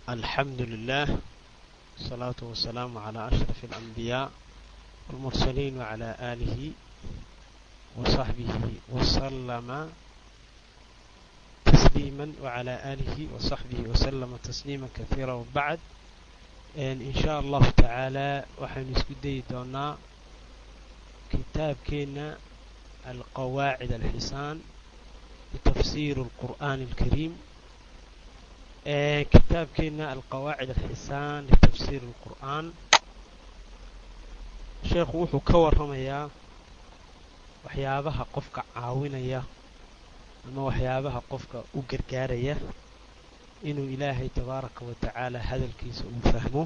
الحمد لله والصلاة والسلام على أشرف الأنبياء والمرسلين وعلى آله وصحبه وسلم تسليما وعلى آله وصحبه وسلم تسليما كثيرا وبعد إن شاء الله تعالى waxaynu isku dayi doonaa kitaabkeena القواعد الحسان لتفسير القرآن الكريم kitaabkeena alqawaacid alxisaan litafsiir alqur'aan sheekhu wuxuu ka warramayaa waxyaabaha qofka caawinaya ama waxyaabaha qofka u gargaaraya inuu ilaahay tabaaraka wa tacaala hadalkiisa uu fahmo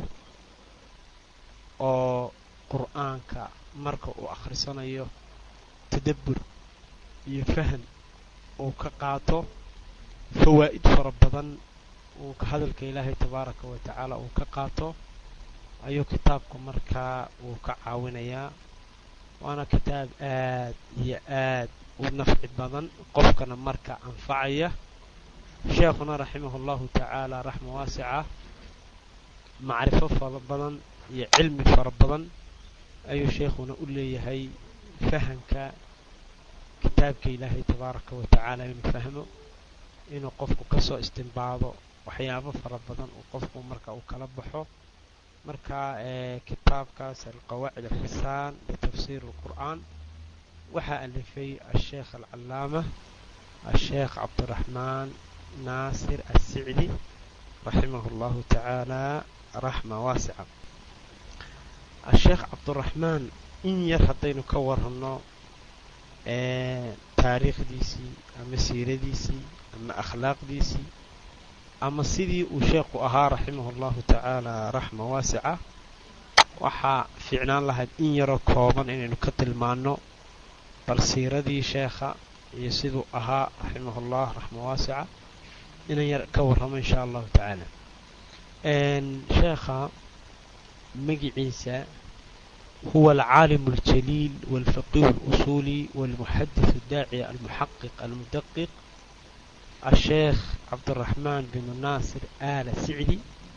oo qur'aanka marka uu akhrisanayo tadabbur iyo fahan uu ka qaato fawaa'id fara badan uu hadalka ilaahay tabaaraka wa tacaala uu ka qaato ayuu kitaabku markaa uu ka caawinayaa waana kitaab aad iyo aad u nafci badan qofkana marka anfacaya sheekhuna raximahu llahu tacaala raxma waasica macrifo fara badan iyo cilmi fara badan ayuu sheekhuna u leeyahay fahanka kitaabka ilaahay tabaaraka wa tacaala inuu fahmo inuu qofku kasoo istimbaado waxyaabo fara badan uu qofku marka uu kala baxo marka kitaabkaas alqawaacid alxisaan litafsiir alqur'aan waxaa alifay asheekh alcalaama asheekh cabdiraxmaan naasir assicdi raximah llahu tacaala raxma waasica asheekh cabdiraxmaan in yar haddaynu ka waranno taariikhdiisii ama siiradiisii ama akhlaaqdiisii ama sidii uu sheekhu ahaa raximahu llahu tacaala raxma waasica waxaa fiicnaan lahayd in yaroo kooban inaynu ka tilmaanno bal siiradii sheekha iyo siduu ahaa raximahullah raxma waasica inan yar ka warramo insha allahu tacaala sheekha magiciisa huwa alcaalim aljaliil walfaqiih alusuuli walmuxadith addaaci almuxaqiq almudaqiq الشheekh cabdالرaحmaan بن ناصر آl sicdi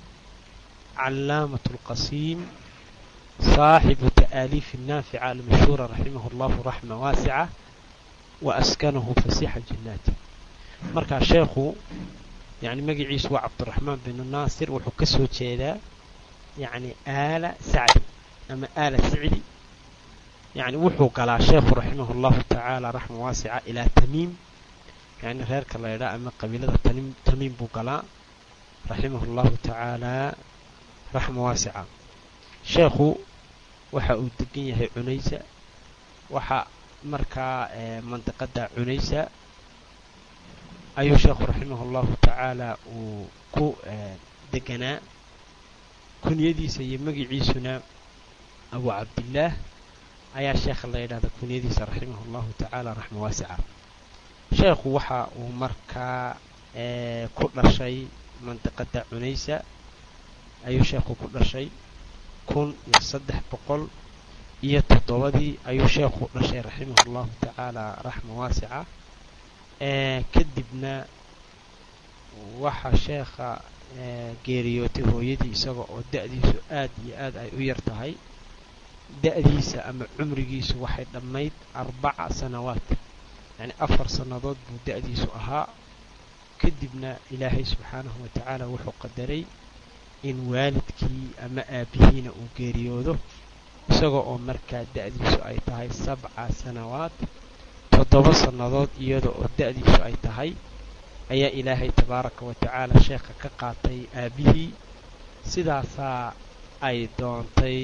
calaamaة الqasiim صaaxibu تأliif الnaafica almashhuura raximah اllah raxma waasica وaskanahu fasixa jinaati markaa sheekhu yani magaciisu waa cabdالرaحmaan بن naasir wuxuu ka soo jeedaa yani aala sacdi ama aala sicdi yani wuxuu galaa sheekhu raximah اllahu tacaala raxma waasica ilaa tamiim yani reerka la ydhaa ama qabiilada tamiim buu galaa raximahu llahu tacaala raxma waasica sheekhu waxa uu degan yahay cunaysa waxa markaa mandiqada cunaysa ayuu sheekhu raximahu llahu tacaala uu ku deganaa kunyadiisa iyo magiciisuna abu cabdillaah ayaa sheekha la yidhahda kunyadiisa raximahu llahu tacaala raxma waasica sheekhu waxa uu markaa ku dhashay mandiqada cunaysa ayuu sheekhu ku dhashay kun iyo saddex boqol iyo toddobadii ayuu sheekhu dhashay raximah llahu tacaala raxma waasica kadibna waxaa sheekha geeriyootay hooyadii isaga oo da-diisu aad iyo aad ay u yar tahay da-diisa ama cumrigiisu waxay dhammayd arbaca sanawaat yacni afar sannadood buu da-diisu ahaa kadibna ilaahay subxaanahu wa tacaala wuxuu qadaray in waalidkii ama aabihiina uu geeriyoodo isaga oo markaa da-diisu ay tahay sabca sanawaad toddoba sannadood iyada oo da-diisu ay tahay ayaa ilaahay tabaaraka wa tacaala sheekha ka qaatay aabihii sidaasaa ay doontay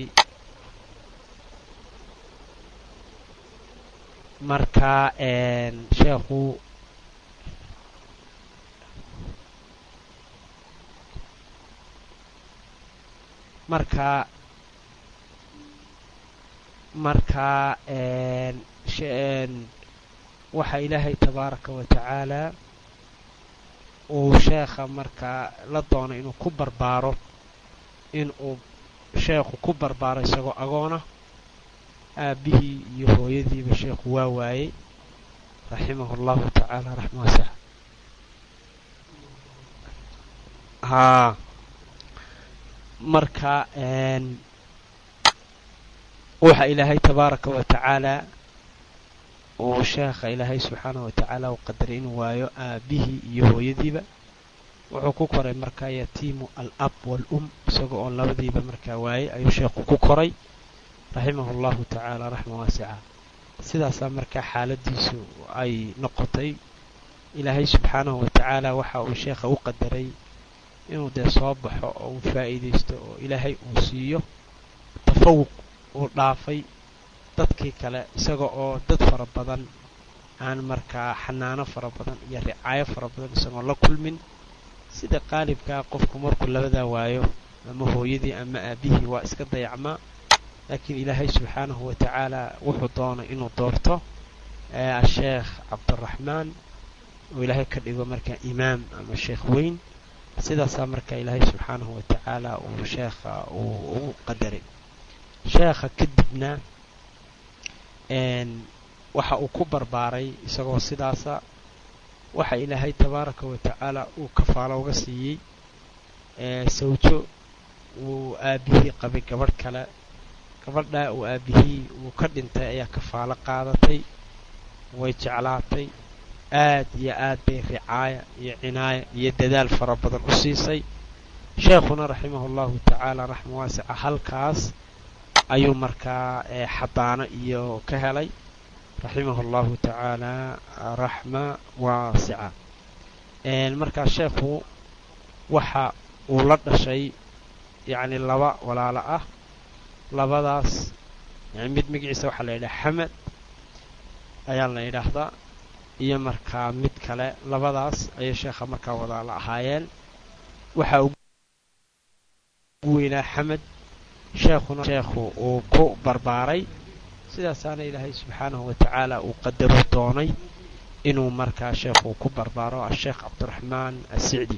markaa sheekhu markaa markaa waxaa ilaahay tabaaraka wa tacaala uu sheekha markaa la doono inuu ku barbaaro in uu sheekhu ku barbaaro isagoo agoona aabihii iyo hooyadiiba sheekhu waa waayey raximahu llahu tacaala raxma waasica haa marka waxa ilaahay tabaaraka wa tacaala uu sheekha ilaahay subxaanahu wa tacaala u qadaray inuu waayo aabihii iyo hooyadiiba wuxuu ku koray markaa yatiimu al ab wal-um isaga oo labadiiba markaa waayey ayuu sheekhu ku koray raximahu allahu tacaala raxma waasica sidaasaa markaa xaaladiisu ay noqotay ilaahay subxaanahu wa tacaala waxa uu sheekha u qadaray inuu dee soo baxo oo uu faa'iidaysto oo ilaahay uu siiyo tafawuq uu dhaafay dadkii kale isaga oo dad fara badan aan markaa xanaano fara badan iyo ricaayo fara badan isagoo la kulmin sida qaalibkaa qofku markuu labadaa waayo ama hooyadii ama aabihii waa iska dayacmaa laakiin ilaahay subxaanahu wa tacaala wuxuu doonay inuu doorto asheekh cabdiraxmaan oo ilaahay ka dhigo markaa imaam ama sheekh weyn sidaasaa markaa ilaahay subxaanahu wa tacaala uu sheekha uu ugu qadaray sheekha kadibna waxa uu ku barbaaray isagoo sidaasa waxa ilaahay tabaaraka wa tacaala uu kafaalo uga siiyey sawjo uu aabihii qabay gabadh kale gabadhaa uu aabihii uu ka dhintay ayaa kafaalo qaadatay way jeclaatay aad iyo aad bay ricaaya iyo cinaaya iyo dadaal fara badan u siisay sheekhuna raximahu allahu tacaala raxma waasica halkaas ayuu markaa xadaano iyo ka helay raximahu allahu tacaala raxma waasica markaa sheekhu waxa uu la dhashay yacni laba walaalo ah labadaas yani mid magaciisa waxaa la yidhaha xamed ayaa la yidhaahdaa iyo markaa mid kale labadaas ayay sheekha markaa walaalo ahaayeen waxaa ugu weynaa xamed sheekhuna sheekhu uu ku barbaaray sidaasaana ilaahay subxaanahu wa tacaala uu qadaruu doonay inuu markaa sheekhu ku barbaaro asheekh cabdiraxmaan assicdi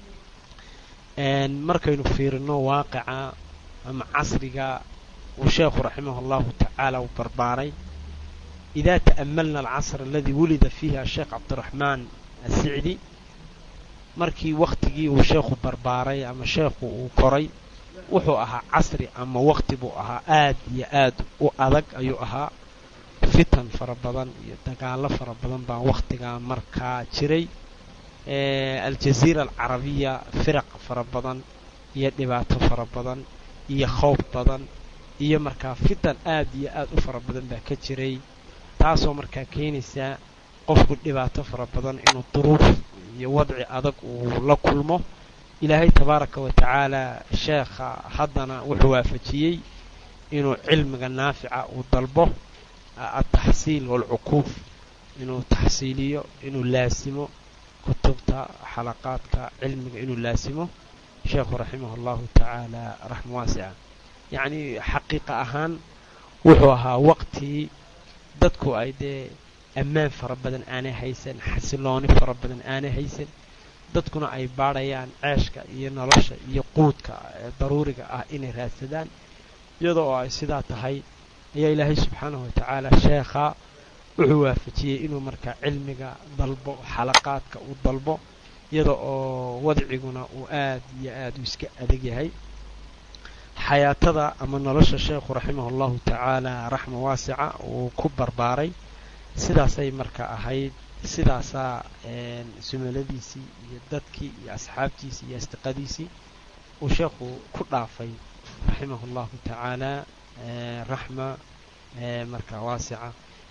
markaynu fiirino waaqica ama casriga uu sheekhu raximah allahu tacaala uu barbaaray idaa ta'amalna alcasr aladii wulida fiihi asheekh cabdiraxmaan assicdi markii wakhtigii uu sheekhu barbaaray ama sheekhu uu koray wuxuu ahaa casri ama waqti buu ahaa aad iyo aad u adag ayuu ahaa fitan fara badan iyo dagaallo fara badan baa wakhtigaa markaa jiray aljaziira alcarabiya firaq fara badan iyo dhibaato fara badan iyo khowb badan iyo markaa fitan aad iyo aad u fara badan baa ka jiray taasoo markaa keenaysaa qofku dhibaato fara badan inuu duruuf iyo wadci adag uu la kulmo ilaahay tabaaraka wa tacaala sheekha haddana wuxuu waafajiyey inuu cilmiga naafica uu dalbo altaxsiil waalcuquuf inuu taxsiiliyo inuu laasimo kutubta xalaqaadka cilmiga inuu laasimo sheekhu raximah allahu tacaala raxma waasica yacnii xaqiiqa ahaan wuxuu ahaa waqtii dadku ay dee ammaan fara badan aanay haysan xasilooni fara badan aanay haysan dadkuna ay baadhayaan ceeshka iyo nolosha iyo quudka daruuriga ah inay raadsadaan iyada oo ay sidaa tahay ayaa ilaahay subxaanahu wa tacaala sheekha wuxuu waafajiyey inuu markaa cilmiga dalbo xalaqaadka uu dalbo iyada oo wadciguna uu aad iyo aad u iska adag yahay xayaatada ama nolosha sheekhu raximah allahu tacaala raxma waasica uu ku barbaaray sidaasay marka ahayd sidaasaa sumaladiisii iyo dadkii iyo asxaabtiisii iyo asdiqadiisii uu sheekhu ku dhaafay raximah allahu tacaala raxma marka waasica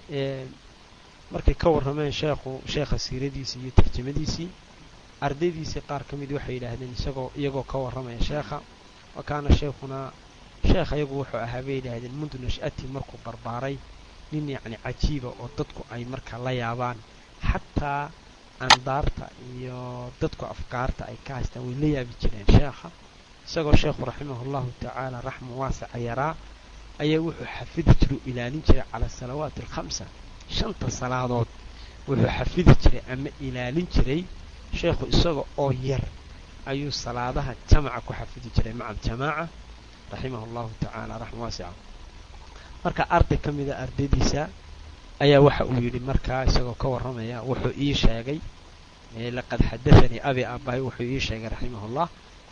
markay ka warrameen sheekhu sheekha siiradiisii iyo tarjamadiisii ardaydiisii qaar ka mid waxay yidhaahdeen isagoo iyagoo ka warramaya sheekha wa kaana sheekhunaa sheekh ayagu wuxuu ahaa bay yidhaahdeen mundu nash'atii markuu barbaaray nin yacni cajiiba oo dadku ay marka la yaabaan xataa andaarta iyo dadku afkaarta ay ka haystaan way la yaabi jireen sheekha isagoo sheekhu raximah allahu tacaala raxma waasica yaraa ayaa wuxuu xafidi jiray u ilaalin jiray cala asalawaati alkhamsa shanta salaadood wuxuu xafidi jiray ama ilaalin jiray sheekhu isaga oo yar ayuu salaadaha jamaca ku xafidi jiray maca aljamaaca raximah allahu tacaala raxma waasica marka arday ka mida ardaydiisa ayaa waxa uu yidhi markaa isagoo ka warramaya wuxuu ii sheegay laqad xadaanii abi aabahay wuxuu ii sheegay raximahullah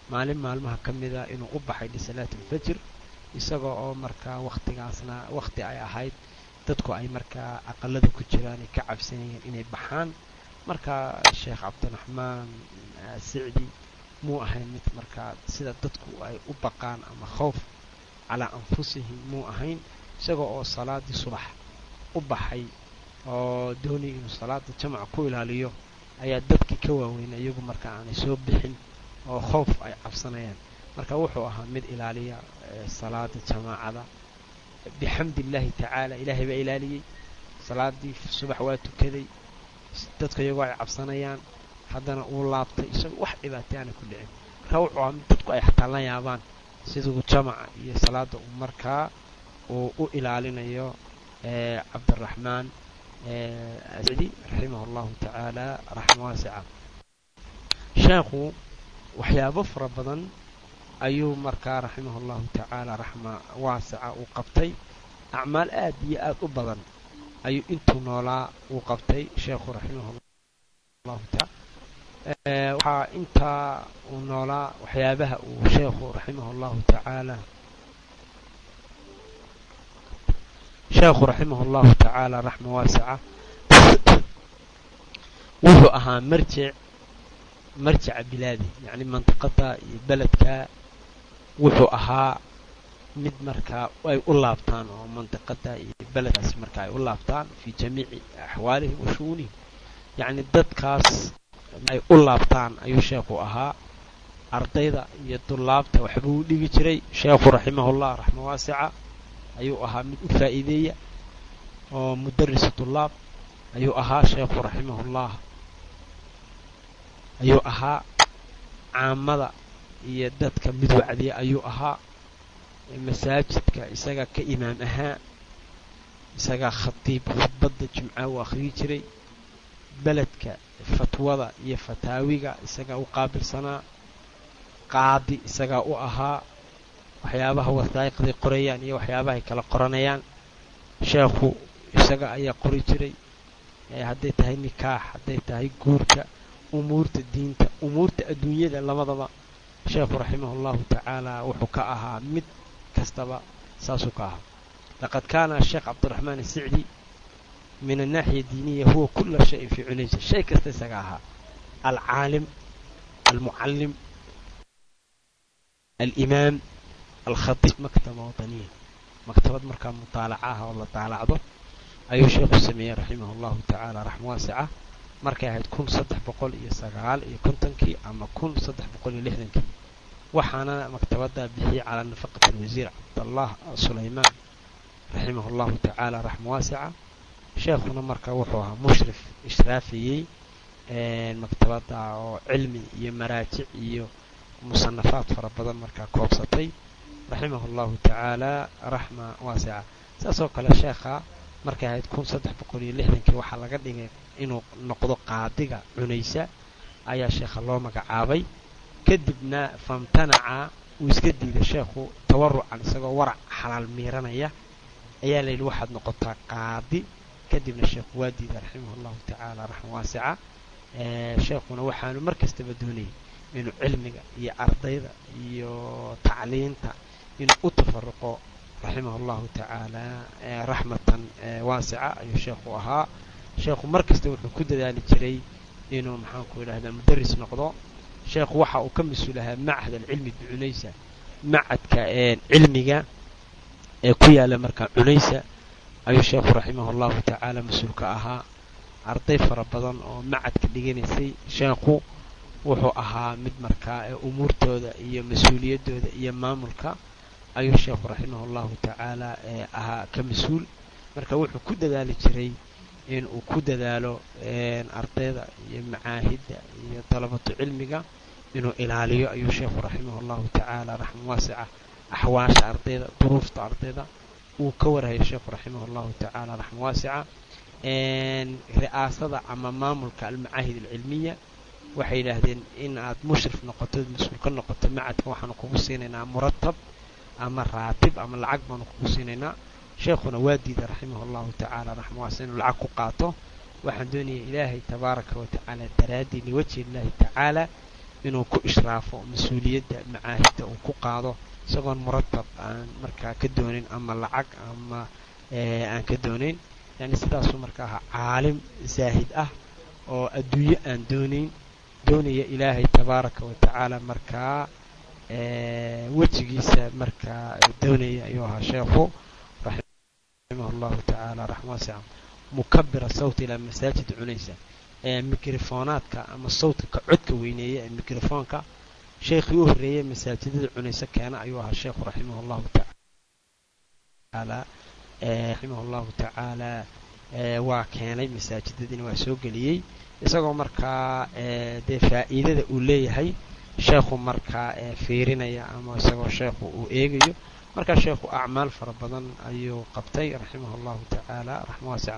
maalin maalmaha ka mida inuu u baxay lisalaat alfajr isagoo oo markaa wakhtigaasna wakhti ay ahayd dadku ay markaa aqalada ku jiraan ay ka cabsanayeen inay baxaan markaa sheekh cabdiraxmaan sicdi muu ahayn mid markaa sida dadku ay u baqaan ama khowf calaa anfusihim muu ahayn isagoo oo salaadii subax u baxay oo doonaya inuu salaada jamaca ku ilaaliyo ayaa dadkii ka waaweyn iyagu marka aanay soo bixin oo khowf ay cabsanayaan marka wuxuu ahaa mid ilaaliya salaada jamaacada bixamdi illaahi tacaala ilaahay baa ilaaliyey salaadii subax waa tukaday dadka iyagoo ay cabsanayaan haddana uu laabtay isagoo wax dhibaatay aana ku dhicin marka wuxuu ahaa mid dadku ay xataa la yaabaan siduu jamaca iyo salaada uu markaa uu u ilaalinayo cabdiraxmaan sicdi raximah allahu tacaala raxma waasica sheekhu waxyaabo fara badan ayuu markaa raximah allahu tacaala raxma waasica uu qabtay acmaal aad iyo aad u badan ayuu intuu noolaa uu qabtay sheekhu raximah allahu taala waxaa intaa uu noolaa waxyaabaha uu sheekhu raximah allahu tacaala sheekhu raximah allahu tacaala raxma waasica wuxuu ahaa marjic marjaca bilaadi yacni mantiqada iyo beledka wuxuu ahaa mid markaa ay u laabtaan oo mantiqada iyo beledkaasi marka ay u laabtaan fii jamiici axwaalihim wa shu'unihim yacni dadkaas ay u laabtaan ayuu sheekhu ahaa ardayda iyo dullaabta waxbuu u dhigi jiray sheekhu raximahullah raxma waasica ayuu ahaa mid u faa'iideeya oo mudaris dullaab ayuu ahaa sheekhu raximahullah ayuu ahaa caamada iyo dadka mid wacdiya ayuu ahaa masaajidka isaga ka imaam ahaa isagaa khatiib khudbadda jumca uu akhriyi jiray beledka fatwada iyo fataawiga isagaa u qaabilsanaa qaadi isagaa u ahaa waxyaabaha wasaa'iqday qorayaan iyo waxyaabahay kala qoranayaan sheekhu isaga ayaa qori jiray hadday tahay nikaax hadday tahay guurka umuurta diinta umuurta adduunyada labadaba sheekhu raximah allahu tacaala wuxuu ka ahaa mid kastaba saasuu ka ahaa laqad kaana sheekh cabdiraxmaan asicdi min annaaxiya diiniya huwa kula shayin fii cunaysa shay kasta isaga ahaa alcaalim almucallim alimaam alkhatiib maktaba wadaniya maktabad markaa mutaalaca ah oo la daalacdo ayuu sheekhu sameeyey raximah allahu tacaala raxma waasica markay ahayd kun saddex boqol iyo sagaal iyo kontonkii ama kun saddex boqol iyo lixdankii waxaana maktabaddaa bixiyey calaa nafaqati alwasiir cabdallah sulaymaan raximah allahu tacaala raxma waasica sheekhuna markaa wuxuu ahaa mushrif ishraafiyey maktabadda oo cilmi iyo maraajic iyo musanafaad fara badan markaa koobsatay raximah allahu tacaala raxma waasica saasoo kale sheekha markay ahayd kun saddex boqol iyo lixdankii waxaa laga dhigay inuu noqdo qaadiga cunaysa ayaa sheekha loo magacaabay kadibna famtanaca uu iska diiday sheekhu tawarucan isagoo warac xalaal miiranaya ayaa layidhi waxaad noqotaa qaadi kadibna sheekhu waa diiday raximah allahu tacaala raxma waasica sheekhuna waxaanu mar kastaba doonayay inuu cilmiga iyo ardayda iyo tacliinta inuu u tafaruqo raximah allahu tacaala raxmatan waasica ayuu sheekhu ahaa sheekhu mar kasta wuxuu ku dadaali jiray inuu maxaanku idhahdaa mudaris noqdo sheekhu waxa uu ka mas-uul ahaa machad alcilmi bicunaysa macadka cilmiga ee ku yaala markaa cunaysa ayuu sheekhu raximah allahu tacaala mas-uul ka ahaa arday fara badan oo macadka dhiganaysay sheekhu wuxuu ahaa mid markaa umuurtooda iyo mas-uuliyaddooda iyo maamulka ayuu sheekhu raximah allahu tacaala ahaa ka mas-uul marka wuxuu ku dadaali jiray in uu ku dadaalo ardayda iyo macaahidda iyo dalabatu cilmiga inuu ilaaliyo ayuu sheekhu raximah allahu tacaala raxma waasica axwaasha ardayda duruufta ardayda uu ka warhayo sheekhu raximah allahu tacaala raxma waasica ri'aasada ama maamulka almacaahid alcilmiya waxay yidhaahdeen in aad mushrif noqoto mas-uul ka noqoto macadka waxaanu kugu siinaynaa muratab ama raatib ama lacag baanu kugu siinaynaa sheekhuna waa diiday raximah allahu tacaala raxma waasica inuu lacag ku qaato waxaan doonaya ilaahay tabaaraka wa tacaala daraaddii liwajhi illaahi tacaala inuu ku ishraafo mas-uuliyadda macaahidda uu ku qaado isagoon muratab aan markaa ka doonin ama lacag ama aan ka doonayn yani sidaasuu marka ahaa caalim zaahid ah oo adduunyo aan doonayn doonaya ilaahay tabaaraka wa tacaala markaa wejigiisa markaa doonaya ayuu ahaa sheekhu raximah allahu tacaala raxma wasica mukabira sawt ilaa masaajid cunaysa mikrofonaadka ama sawtka ka codka weyneeya ee mikrofoonka sheekhii u horreeyey masaajidada cunayso keena ayuu ahaa sheekhu raximah allahu tacaala raximah allahu tacaala waa keenay masaajidadiina waa soo geliyey isagoo markaa dee faa'iidada uu leeyahay sheekhu markaa fiirinaya ama isagoo sheekhu uu eegayo markaa sheekhu acmaal fara badan ayuu qabtay raximah allahu tacaala raxma waasica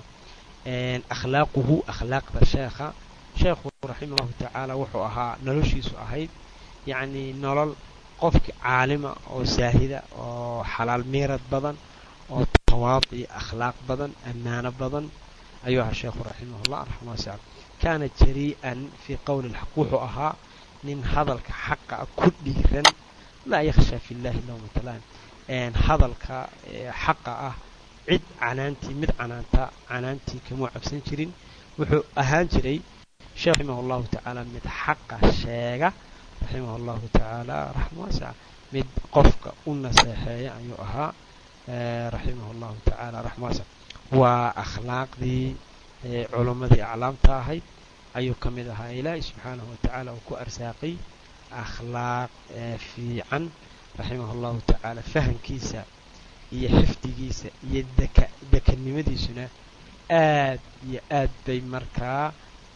akhlaaquhu akhlaaqda sheekha sheekhu raximah allahu tacaala wuxuu ahaa noloshiisu ahayd yacni nolol qofki caalima oo saahida oo xalaal miirad badan oo tawaadi akhlaaq badan ammaano badan ayuu ahaa sheekhu raximahullah raxma waasica kaana jarii'an fii qowli lxaq wuxuu ahaa nin hadalka xaqa ku dhiiran laa yakhshaa fi llahi lowmatalaan hadalka xaqa ah cid canaantii mid canaanta canaantii kamuu cabsan jirin wuxuu ahaan jiray sheekh raximah allahu tacaala mid xaqa sheega raximah allahu tacaala raxma waasica mid qofka u naseexeeya ayuu ahaa raximah allahu tacaala raxma waasica waa akhlaaqdii culummadii aclaamta ahayd ayuu ka mid ahaa ilaahay subxaanahu watacaala uu ku arsaaqay akhlaaq fiican raximah allahu tacaala fahamkiisa iyo xifdigiisa iyo deka dekanimadiisuna aad iyo aad bay markaa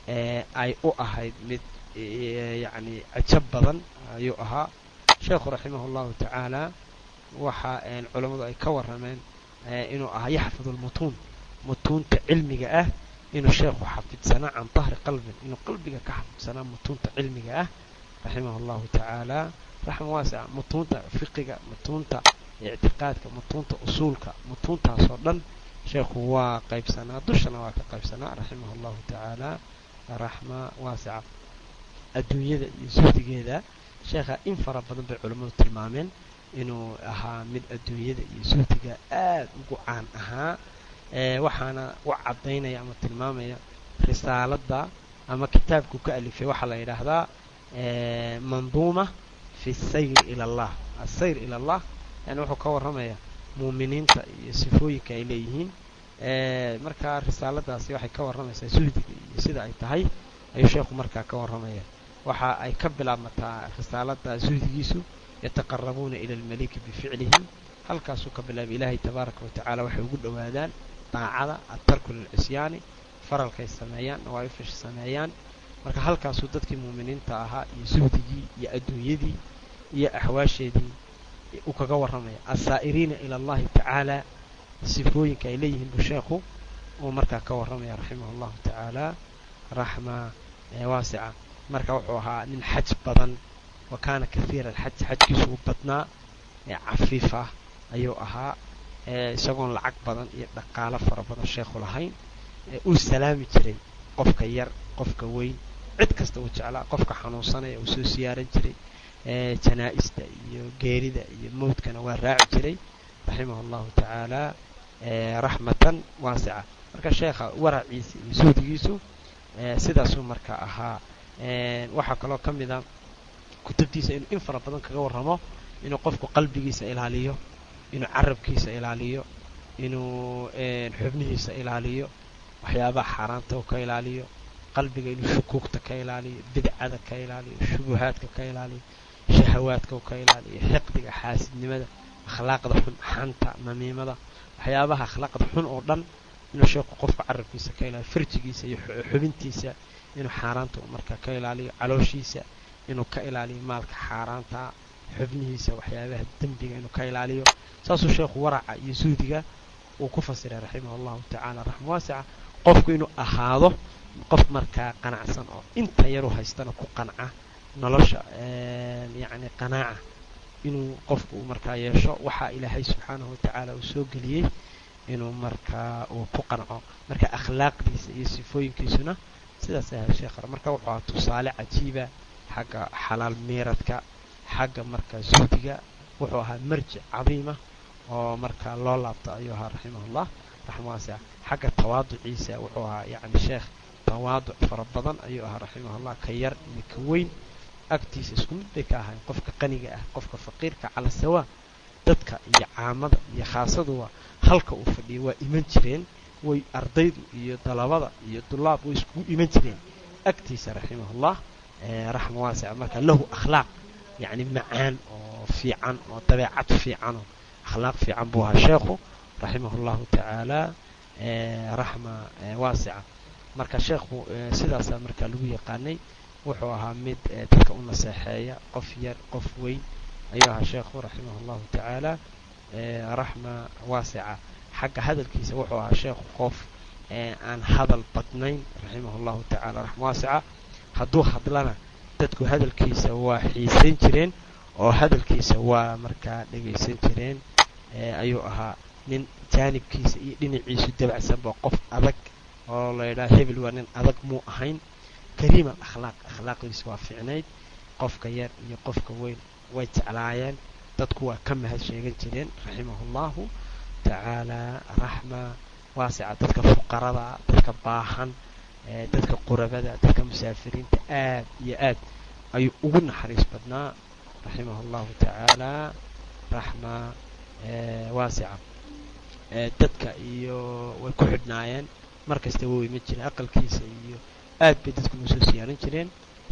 ay u ahayd mid yacni cajab badan ayuu ahaa sheekhu raximah allahu tacaala waxa culammadu ay ka warrameen inuu ahaa yaxfidu lmutuun mutuunta cilmiga ah inuu sheekhu xafidsanaa can dahri qalbin inuu qalbiga ka xafidsanaa mutuunta cilmiga ah raximah allahu tacaala raxma waasica mutuunta fiqiga mutuunta ictiqaadka mutuunta usuulka mutuuntaasoo dhan sheekhu waa qaybsanaa dushana waa ka qaybsanaa raximah allahu tacaala raxma waasica adduunyada iyo suhdigeeda sheekha in fara badan bay culammadu tilmaameen inuu ahaa mid adduunyada iyo suhdiga aad ugu caan ahaa waxaana u caddaynaya ama tilmaamaya risaaladda ama kitaabku ka alifay waxaa la yidhaahdaa manduuma fi sayr ila allah asayr ila allah yani wuxuu ka warramaya muuminiinta iyo sifooyinka ay leeyihiin markaa risaaladaasi waxay ka warramaysaa suhdiga iyo sida ay tahay ayuu sheekhu markaa ka warramaya waxa ay ka bilaabmataa risaalada suhdigiisu yataqarabuuna ila almaliki bificlihim halkaasuu ka bilaabay ilaahay tabaaraka wa tacala waxay ugu dhowaadaan daacada adtarku lilcisyaani faralkay sameeyaan nawaaifasha sameeyaan marka halkaasuu dadkii muuminiinta ahaa iyo suhdigii iyo adduunyadii iyo axwaasheedii uu kaga warramaya asaa'iriina ila allahi tacaala sifooyinka ay leeyihiin buu sheekhu uu markaa ka warramaya raximah allahu tacaala raxma waasica marka wuxuu ahaa nin xaj badan wa kaana kahiira alxaj xajkiisu u badnaa cafiif ah ayuu ahaa isagoon lacag badan iyo dhaqaalo fara badan sheekhu lahayn uu salaami jiray qofka yar qofka weyn cid kasta uu jeclaa qofka xanuunsanaya uu soo siyaaran jiray janaa-ista iyo geerida iyo mowdkana waa raaci jiray raximah allahu tacaala raxmatan waasica marka sheekha waraciisa iyo suhdigiisu sidaasuu marka ahaa waxaa kaloo ka mid a kutubtiisa inuu in fara badan kaga warramo inuu qofku qalbigiisa ilaaliyo inuu carabkiisa ilaaliyo inuu xubnihiisa ilaaliyo waxyaabaha xaaraanta u ka ilaaliyo qalbiga inuu shukuugta ka ilaaliyo bidcada ka ilaaliyo shubuhaadka ka ilaaliyo shahawaadka u ka ilaaliyo xiqdiga xaasidnimada akhlaaqda xun xanta namiimada waxyaabaha akhlaaqda xun oo dhan inuu sheekhu qofka carabkiisa ka ilaaliyo farjigiisa iyo xubintiisa inuu xaaraanta markaa ka ilaaliyo calooshiisa inuu ka ilaaliyo maalka xaaraanta xubnihiisa waxyaabaha dembiga inuu ka ilaaliyo saasuu sheekhu waraca iyo suhdiga uu ku fasiray raximah allahu tacaala raxma waasica qofku inuu ahaado qof markaa qanacsan oo inta yaru haystana ku qanca nolosha yacni qanaaca inuu qofku markaa yeesho waxaa ilaahay subxaanahu watacaala uu soo geliyey inuu markaa uu ku qanco marka akhlaaqdiisa iyo sifooyinkiisuna sidaas ahaa sheekh marka wuxuu ahaa tusaale cajiiba xagga xalaal miiradka xagga markaa zuhdiga wuxuu ahaa marjic cadiima oo markaa loo laabto ayuu ahaa raximahullah raxma waasica xagga tawaaduciisa wuxuu ahaa yacni sheekh tawaaduc fara badan ayuu ahaa raximahullah ka yar iyo ka weyn agtiisa isku mid bay ka ahayn qofka qaniga ah qofka faqiirka cala sawaa dadka iyo caamada iyo khaasaduwa halka uu fadhiyay waa iman jireen way ardaydu iyo dalabada iyo dulaab way iskugu iman jireen agtiisa raximahullah raxma waasica marka lahu akhlaaq yacni macaan oo fiican oo dabeecad fiicanoo akhlaaq fiican buu ahaa sheekhu raximahullahu tacaala raxma waasica marka sheekhu sidaasaa markaa lagu yaqaanay wuxuu ahaa mid dadka u naseexeeya qof yar qof weyn ayuu ahaa sheekhu raximahullahu tacaala raxma waasica xagga hadalkiisa wuxuu ahaa sheekhu qof aan hadal badnayn raximahullahu tacaala raxma waasica hadduu hadlana dadku hadalkiisa waa xiisayn jireen oo hadalkiisa waa markaa dhegaysan jireen ayuu ahaa nin jaanibkiisa iyo dhinaciisu dabacsanba qof adag oo la yidhaha hebel waa nin adag muu ahayn kariima akhlaaq akhlaaqdiisa waa fiicnayd qofka yar iyo qofka weyn way jeclaayeen dadku waa ka mahad sheegan jireen raximahullahu tacaala raxma waasica dadka fuqarada dadka baahan dadka qurabada dadka musaafiriinta aad iyo aad ayuu ugu naxariis badnaa raximah llahu tacaala raxma waasica dadka iyo way ku xidhnaayeen mar kasta wuu iman jireen aqalkiisa iyo aad bay dadku noo soo siyaaran jireen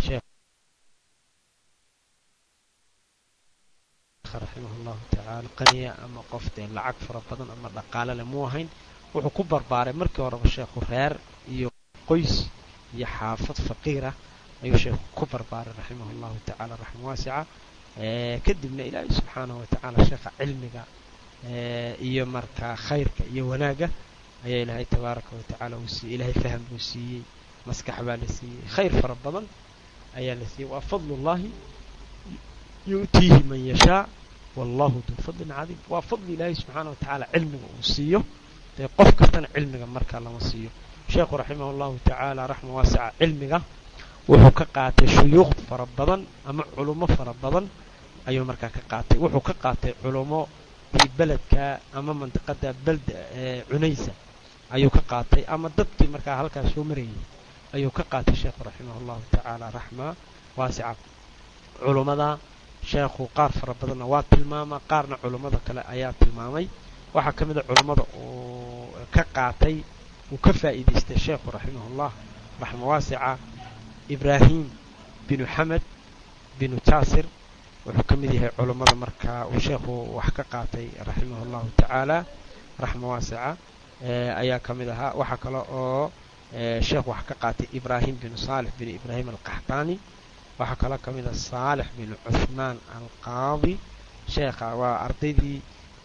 raximah llahu tacaala qaniya ama qof dee lacag fara badan ama dhaqaale leh muu ahayn wuxuu ku barbaaray markii horeba sheekhu reer iyo qoys iyo xaafad faqiirah ayuu sheekhu ku barbaaray raximah llahu tacaala raxma waasica kadibna ilaahay subxaanahu watacaala sheekha cilmiga iyo markaa khayrka iyo wanaagga ayaa ilaahay tabaaraka watacaala uu siiyey ilaahay faham buu siiyey maskax baa la siiyey khayr fara badan ayaa la siiyey waa fadlullahi yu'tiihi man yashaa wallahu duu fadlin cadiim waa fadli ilaahay subxaana watacaala cilmiga uu siiyo dee qof kastana cilmiga markaa lama siiyo sheekhu raximah llahu tacaala raxma waasica cilmiga wuxuu ka qaatay shuyuuq fara badan ama culummo fara badan ayuu markaa ka qaatay wuxuu ka qaatay culummo tii beledka ama mandiqada belda cunaysa ayuu ka qaatay ama dadkii markaa halkaas soo marayay ayuu ka qaatay sheekhu raximah llahu tacaala raxma waasica culummada sheekhu qaar fara badanna waa tilmaamaa qaarna culummada kale ayaa tilmaamay waxaa ka mid a culummada uu ka qaatay uu ka faa'iidaystay sheekhu raximahullah raxma waasica ibraahim binu xamed binu jaasir wuxuu ka mid yahay culummada markaa uu sheekhu wax ka qaatay raximah llahu tacaala raxma waasica ayaa ka mid ahaa waxaa kale oo sheekhu wax ka qaatay ibraahim binu saalix binu ibraahim alqaxtaani waxaa kaloo ka mid ah saalix binu cuhmaan alqaadi sheekha waa ardaydii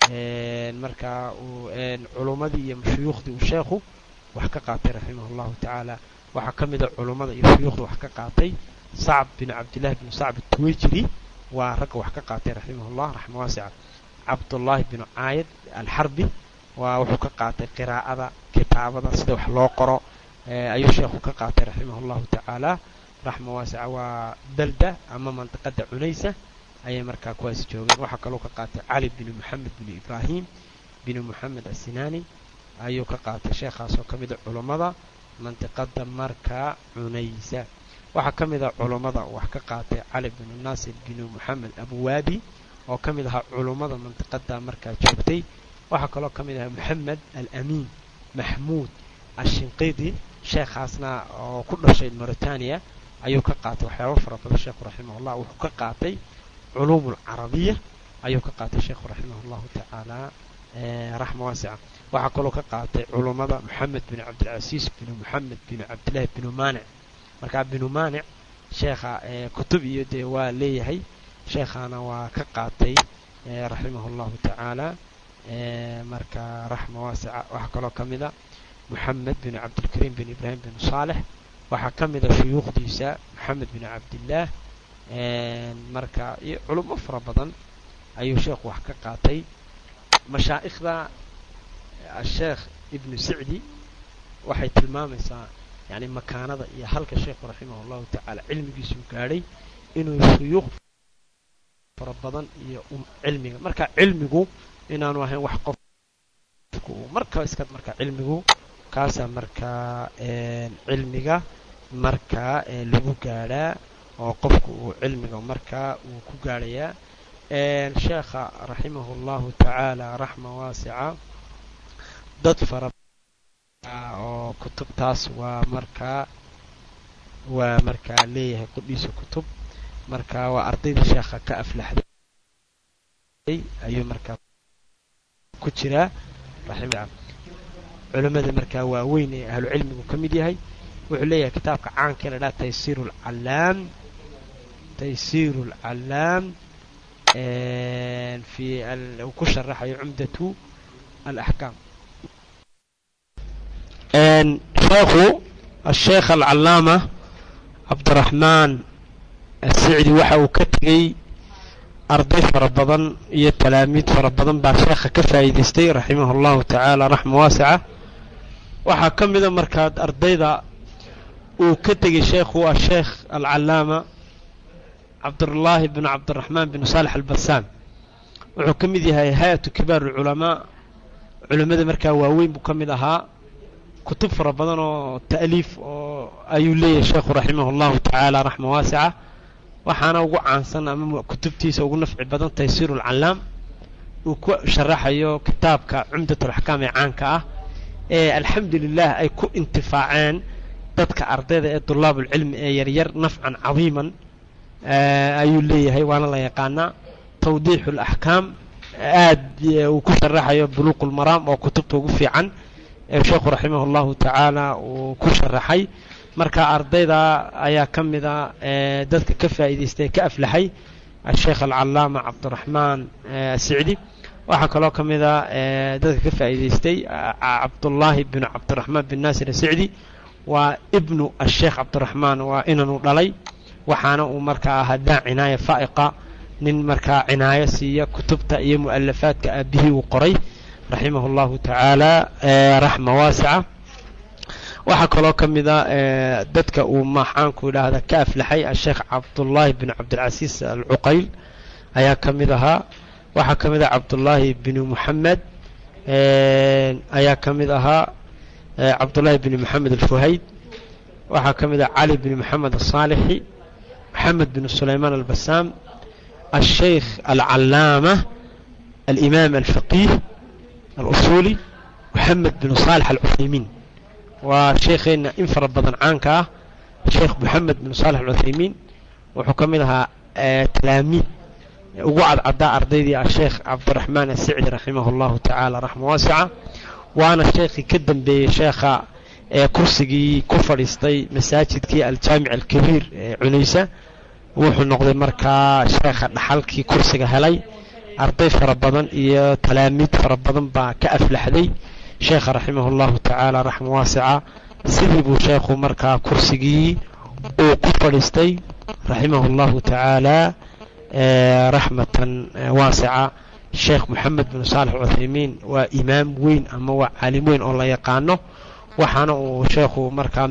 markaa uu culummadii iyo shuyuukhdii uu sheekhu wax ka qaatay raximah llahu tacaala waxaa ka mid a culummada iyo shuyuukhda wax ka qaatay sacb binu cabdillahi binu sacb tuwejiri waa ragga wax ka qaatay raximahullah raxma waasica cabdullaahi binu caayid alxarbi waa wuxuu ka qaatay qiraa'ada kitaabada sida wax loo qoro ayuu sheekhu ka qaatay raximah llahu tacaala raxma waasica waa belda ama mandiqada cunaysa ayay markaa kuwaasi joogeen waxaa kaloo ka qaatay cali binu moxamed binu ibraahim binu moxamed asinaani ayuu ka qaatay sheekhaasoo ka mid a culummada mandiqada markaa cunaysa waxaa ka mid ah culummada wax ka qaatay cali binu naasir binu moxamed abuwaabi oo ka mid ahaa culummada mandiqada markaa joogtay waxaa kaloo ka mid ahaa moxamed alamiin maxmuud ashinqidi sheekhaasna oo ku dhashay mauritania ayuu ka qaatay waxyaaba fara badan sheekhu raximahullah wuxuu ka qaatay culuum alcarabiya ayuu ka qaatay sheekhu raximah llahu tacaala raxma waasica waxaa kaloo ka qaatay culummada moxamed binu cabdilcasiis binu moxamed binu cabdillahi binu maanic markaa binu maanic sheekha kutub iyo dee waa leeyahay sheekhaana waa ka qaatay raximah llahu tacaala marka raxma waasica waxaa kaloo ka mid a moxamed binu cabdilkariim bin ibraahim binu saalex waxaa ka mid a shuyuukhdiisa moxamed binu cabdillaah marka iyo culummo fara badan ayuu sheekhu wax ka qaatay mashaa'ikhda asheekh ibnu sicdi waxay tilmaamaysaa yani makaanada iyo halka sheekhu raximah llahu tacaala cilmigiisuu gaadhay inuu shuyuuq fara badan iyo cilmiga marka cilmigu inaanu ahayn wax qofku marka iska marka cilmigu kaasaa markaa cilmiga markaa lagu gaadhaa oo qofku uu cilmiga markaa uu ku gaadhayaa sheekha raximahu llahu tacaala raxma waasica dad fara oo kutubtaas waa markaa waa markaa leeyahay qudhiisa kutub marka waa ardaydii sheekha ka aflaxday ayuu markaa ku jiraa raxima culimmada markaa waaweyn ee ahlu cilmigu ka mid yahay wuxuu leeyahay kitaabka caanka la dhaha taysiir alcallaam taysiir alcallaam fi uu ku sharaxayo cumdatu alaxkaam sheekhu asheekh alcallaama cabdiraxmaan asicdi waxa uu ka tegey arday fara badan iyo talaamiid fara badan baa sheekha ka faa'iidaystay raximahu allahu tacaala raxma waasica waxaa ka mida markaad ardayda uu ka tegey sheekhu asheekh alcallaama cabdullaahi bn cabdiraxmaan bn saalex albasaam wuxuu ka mid yahay hay-atu kibaar alculamaa culimmada markaa waaweyn buu ka mid ahaa kutub fara badan oo ta'liif oo ayuu leeyahay sheekhu raximah allahu tacaala raxma waasica waxaana ugu caansan ama kutubtiisa ugu nafci badan taysiiru alcallaam uu ku sharaxayo kitaabka cumdat alaxkaam ee caanka ah ee alxamdu lilah ay ku intifaaceen dadka ardayda ee dulaabulcilmi ee yaryar nafcan cadiiman ayuu leeyahay waana la yaqaanaa tawdiixu alaxkaam aad uu ku sharaxayo buluuq ulmaraam oo kutubta ugu fiican ee sheekhu raximah allahu tacaala uu ku sharaxay marka ardayda ayaa ka mida dadka ka faa'iidaystay ka aflaxay asheekh alcallaama cabdiraxmaan asicdi waxaa kaloo ka mida dadka ka faa'iidaystay cabdullaahi binu cabdiraxmaan bin naasir asicdi waa ibnu asheekh cabdiraxmaan waa inanu dhalay waxaana uu markaa ahaa daa cinaaya faa'iqa nin markaa cinaayo siiya kutubta iyo mu'alafaadka aabihii uu qoray raximah allahu tacaala raxma waasica waxaa kaloo ka mida dadka uu maxaanku idhaahda ka aflaxay asheekh cabdullaahi bin cabdilcasiis alcuqayl ayaa ka mid ahaa waxaa ka mid ah cabdullaahi binu muxamed ayaa ka mid ahaa cabdullaahi binu moxamed alfuhayd waxaa ka mid ah cali binu moxamed asaalixi moxamed binu sulaymaan albasaam asheykh alcallaama alimaam alfaqiih alusuuli moxamed binu saalix alcuthaymiin waa sheekheenna in fara badan caanka ah sheekh moxamed bin saalex alcuthaymiin wuxuu ka mid ahaa talaamiid ugu cadcadaa ardaydii asheekh cabdiraxmaan asicdi raximah allahu tacaala raxma waasica waana sheekhii ka dambeeyey sheekha ee kursigii ku fadhiistay masaajidkii aljaamic alkabiir ee cunaysa wuxuu noqday markaa sheekha dhaxalkii kursiga helay arday fara badan iyo talaamiid fara badan baa ka aflaxday sheekha raximah allahu tacaala raxma waasica sidii buu sheekhu markaa kursigii uu ku fadhiistay raximah allahu tacaala raxmatan waasica sheekh moxamed bin saalex cuthaymiin waa imaam weyn ama waa caalim weyn oo la yaqaano waxaana uu sheekhu markaa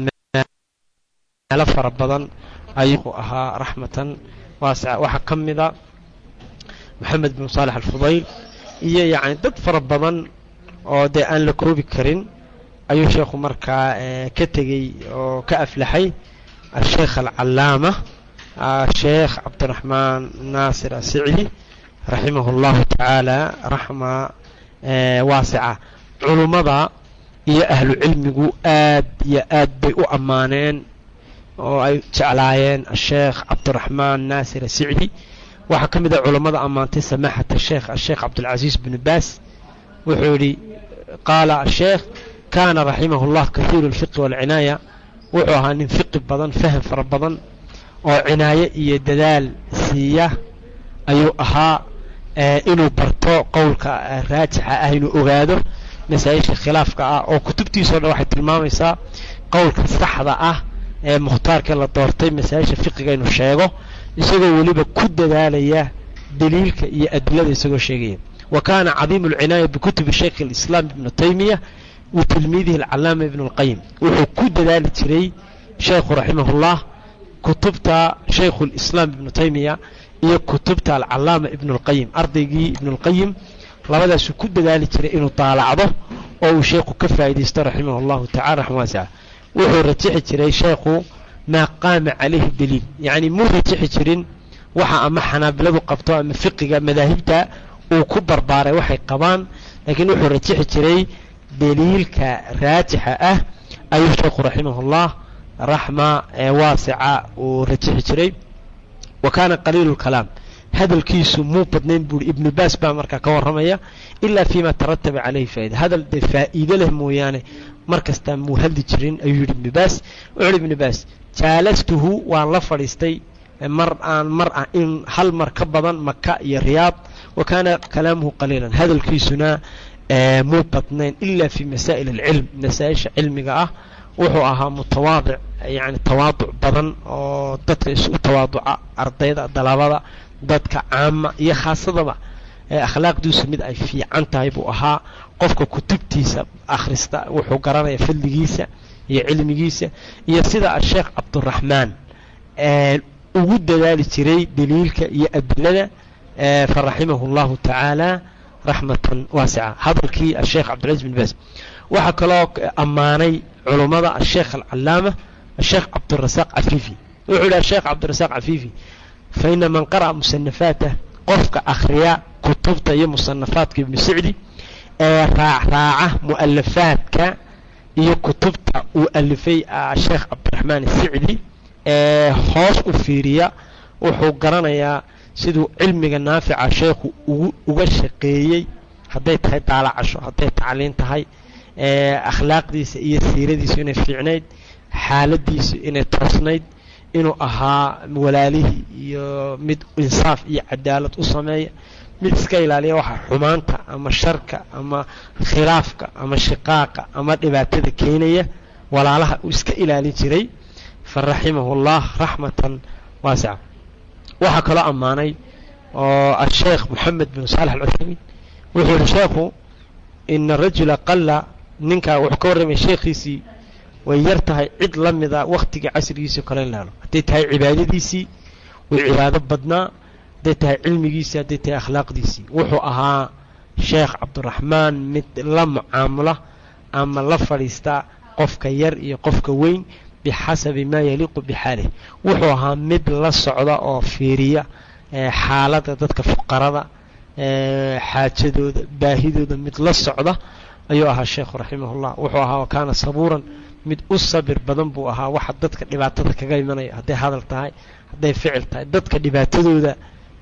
meelo fara badan ayuu ahaa raxmatan waasica waxaa ka mida moxamed bin saalex alfudayl iyo yacni dad fara badan oo dee aan la koobi karin ayuu sheekhu markaa ka tegey oo ka aflaxay asheekh alcallaama sheekh cabdiraxmaan naasir asicdi raximah allahu tacaala raxma waasica culummada iyo ahlu cilmigu aad iyo aad bay u ammaaneen oo ay jeclaayeen asheekh cabdiraxmaan naasir asicdi waxaa ka mid a culummada ammaantay samaaxat asheekh asheekh cabdilcasiis binu baas wuxuu yidhi qaala asheekh kaana raximah llah kahiiru alfiqi waalcinaaya wuxuu ahaa nin fiqi badan faham fara badan oo cinaayo iyo dadaal siiya ayuu ahaa inuu barto qowlka raajixa ah inuu ogaado masaa-isha khilaafka ah oo kutubtiisao dhan waxay tilmaamaysaa qowlka saxda ah ee mukhtaarka la doortay masaa-isha fiqiga inuu sheego isagoo weliba ku dadaalaya daliilka iyo adilada isagoo sheegaya wa kaana cadiimu alcinaaya bikutubi shaykh alislaam ibnu taymiya wa tilmiidihi alcalaama ibnu alqayim wuxuu ku dadaali jiray sheekhu raximahullah kutubta shaykhulislaam ibnu taymiya iyo kutubta alcalaama ibnulqayim ardaygii ibnulqayim labadaasuu ku dadaali jiray inuu daalacdo oo uu sheekhu ka faa'iidaysto raximah allahu tacala raxma waasica wuxuu rajixi jiray sheekhu maa qaama calayhi daliil yacni muu rajixi jirin waxa ama xanaabiladu qabto ama fiqiga madaahibta uu ku barbaaray waxay qabaan laakiin wuxuu rajixi jiray daliilka raajixa ah ayuu sheekhu raximahullah raxma waasica uu rajixi jiray wa kaana qaliilu lkalaam hadalkiisu muu badnayn buuri ibnu baas baa markaa ka warramaya ilaa fiima tarataba calayhi faa'ida hadal dee faa'iide leh mooyaane mar kastaa muu hadli jirin ayuu yidhi ibnu baas wuxuu yidhi ibnu baas jaalastuhu waan la fadhiistay mar aan mar ah in hal mar ka badan maka iyo riyaad wa kaana kalaamuhu qaliilan hadalkiisuna muu badnayn ilaa fi masaa'il alcilm masaa-isha cilmiga ah wuxuu ahaa mutawaadic yani tawaaduc badan oo dadka isu tawaaduca ardayda dalabada dadka caama iyo khaasadaba akhlaaqdiisu mid ay fiican tahay buu ahaa qofka kutubtiisa akhrista wuxuu garanaya fadligiisa iyo cilmigiisa iyo sida asheekh cabduraxmaan ugu dadaali jiray daliilka iyo adilada faraximahu llahu tacaala raxmatan waasica hadalkii asheekh cabdilcaziz bin baas waxaa kaloo ammaanay culummada asheekh alcalaama asheekh cabdirasaaq cafiifi wuxuu yidhi asheekh cabdirasaaq cafiifi fa ina man qara'a musanafaatah qofka akhriya kutubta iyo musanafaadka ibnu sicdi ee raacraaca mu'alafaadka iyo kutubta uu alifay sheekh cabdiraxmaan sicdi ee hoos u fiiriya wuxuu garanayaa siduu cilmiga naafica sheekhu ugu uga shaqeeyey hadday tahay daalacasho hadday tacliin tahay akhlaaqdiisa iyo siiradiisu inay fiicnayd xaaladiisu inay toosnayd inuu ahaa walaalihii iyo mid insaaf iyo cadaalad u sameeya mid iska ilaaliya waxa xumaanta ama sharka ama khilaafka ama shiqaaqa ama dhibaatada keenaya walaalaha uu iska ilaalin jiray fa raximahu llah raxmatan waasica waxaa kaloo ammaanay oo asheekh moxamed bin saalex alcuthaymiin wuxuu yihi sheekhu ina rajula qalla ninkaa wuxuu ka warramaya sheekhiisii way yar tahay cid la mida wakhtigai casrigiisii kale in laalo hadday tahay cibaadadiisii way cibaado badnaa hadday tahay cilmigiisii hadday tahay akhlaaqdiisii wuxuu ahaa sheekh cabdiraxmaan mid la mucaamula ama la fadhiista qofka yar iyo qofka weyn bixasabi maa yaliiqu bixaalih wuxuu ahaa mid la socda oo fiiriya xaaladda dadka fuqarada xaajadooda baahidooda mid la socda ayuu ahaa sheekhu raximahullah wuxuu ahaa kaana sabuuran mid u sabir badan buu ahaa waxa dadka dhibaatada kaga imanaya hadday hadal tahay hadday ficil tahay dadka dhibaatadooda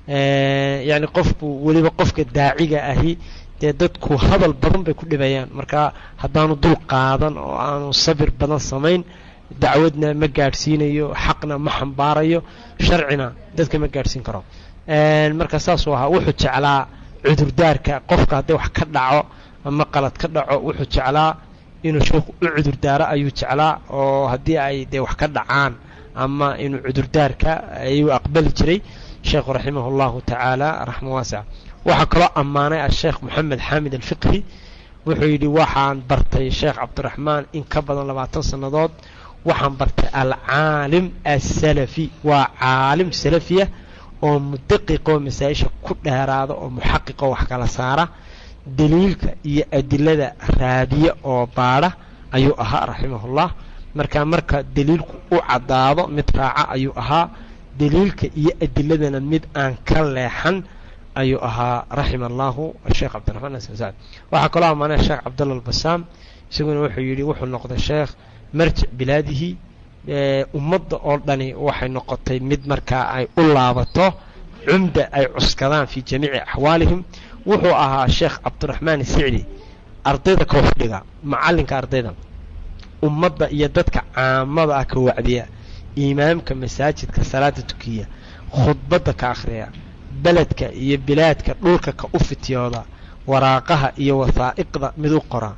yacni qofku weliba qofka daaciga ahi dee dadku hadal badan bay ku dhibayaan marka haddaanu dul qaadan oo aanu sabir badan samayn dacwadna ma gaadhsiinayo xaqna ma xambaarayo sharcina dadka ma gaadhsiin karo marka saasuu ahaa wuxuu jeclaa cudurdaarka qofka hadday wax ka dhaco ama qalad ka dhaco wuxuu jeclaa inuu sheekhu u cudurdaaro ayuu jeclaa oo haddii ay dee wax ka dhacaan ama inuu cudurdaarka ayuu aqbali jiray sheekhu raximah allahu tacaala raxma waasica waxaa kaloo ammaanay asheekh moxamed xaamid alfiqhi wuxuu yidhi waxaan bartay sheekh cabdiraxmaan in ka badan labaatan sannadood waxaan bartay alcaalim asalafi waa caalim salafiya oo mudaqiqoo masaa-isha ku dheeraada oo muxaqiqoo wax kala saara daliilka iyo adilada raadiya oo baadha ayuu ahaa raximahullah marka marka daliilku u caddaado mid raaca ayuu ahaa daliilka iyo adiladana mid aan ka leexan ayuu ahaa raxima allahu sheekh cabdiraxmaan asan sacd waxaa kaloo ammaanay sheekh cabdalla albasaam isaguna wuxuu yidhi wuxuu noqday sheekh marjic bilaadihi ummadda oo dhani waxay noqotay mid markaa ay u laabato cumda ay cuskadaan fii jamiici axwaalihim wuxuu ahaa sheekh cabdiraxmaan sicdi ardayda ka waxdhiga macallinka ardayda ummadda iyo dadka caamada ah ka wacdiya imaamka masaajidka salaada tukiya khudbadda ka akhriya beledka iyo bilaadka dhulka ka u fityooda waraaqaha iyo wasaa'iqda mid u qora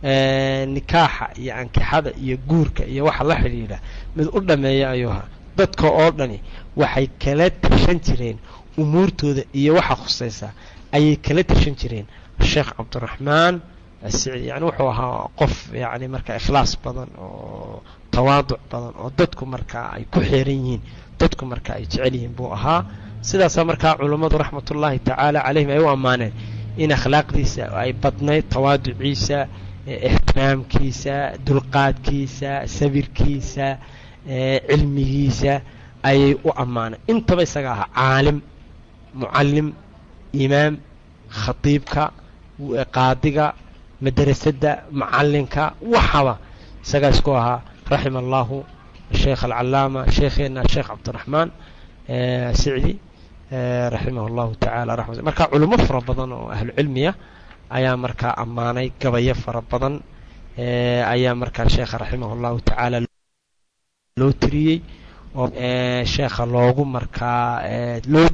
nikaaxa iyo ankixada iyo guurka iyo waxa la xidhiidha mid u dhammeeya ayuu ahaa dadka oo dhani waxay kala tashan jireen umuurtooda iyo waxa khusaysa ayay kala tashan jireen sheekh cabdiraxmaan asicdi yani wuxuu ahaa qof yani marka ikhlaas badan oo tawaaduc badan oo dadku markaa ay ku xeeran yihiin dadku markaa ay jecel yihiin buu ahaa sidaasaa markaa culummadu raxmatullaahi tacaala calayhim ay u ammaaneen in akhlaaqdiisa ay badnayd tawaaduciisa ixtiraamkiisa dulqaadkiisa sabirkiisa cilmigiisa ayay u ammaaneen intaba isaga ahaa caalim mucallim imaam khatiibka qaadiga madrasadda macallinka waxaba isagaa isku ahaa raxima allahu sheekh alcalaama sheekheenna sheekh cabdiraxmaan sicdi raximah allahu tacaala raxmat marka culimo fara badan oo ahlu cilmiya ayaa markaa ammaanay gabayo fara badan ayaa markaa sheekha raximah allahu tacaala loo tiriyey oo sheekha loogu markaa loo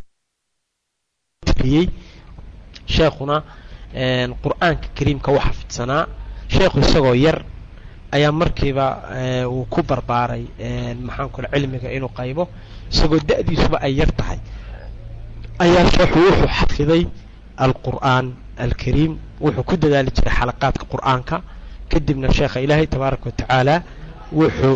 tiriyey sheekhuna qur-aanka kariimka u xafidsanaa sheekhu isagoo yar ayaa markiiba uu ku barbaaray maxaan kule cilmiga inuu qaybo isagoo da-diisuba ay yar tahay ayaa sheekhu wuxuu xafiday alqur'aan alkariim wuxuu ku dadaali jiray xalaqaadka qur'aanka kadibna sheekha ilaahay tabaaraka wa tacaala wuxuu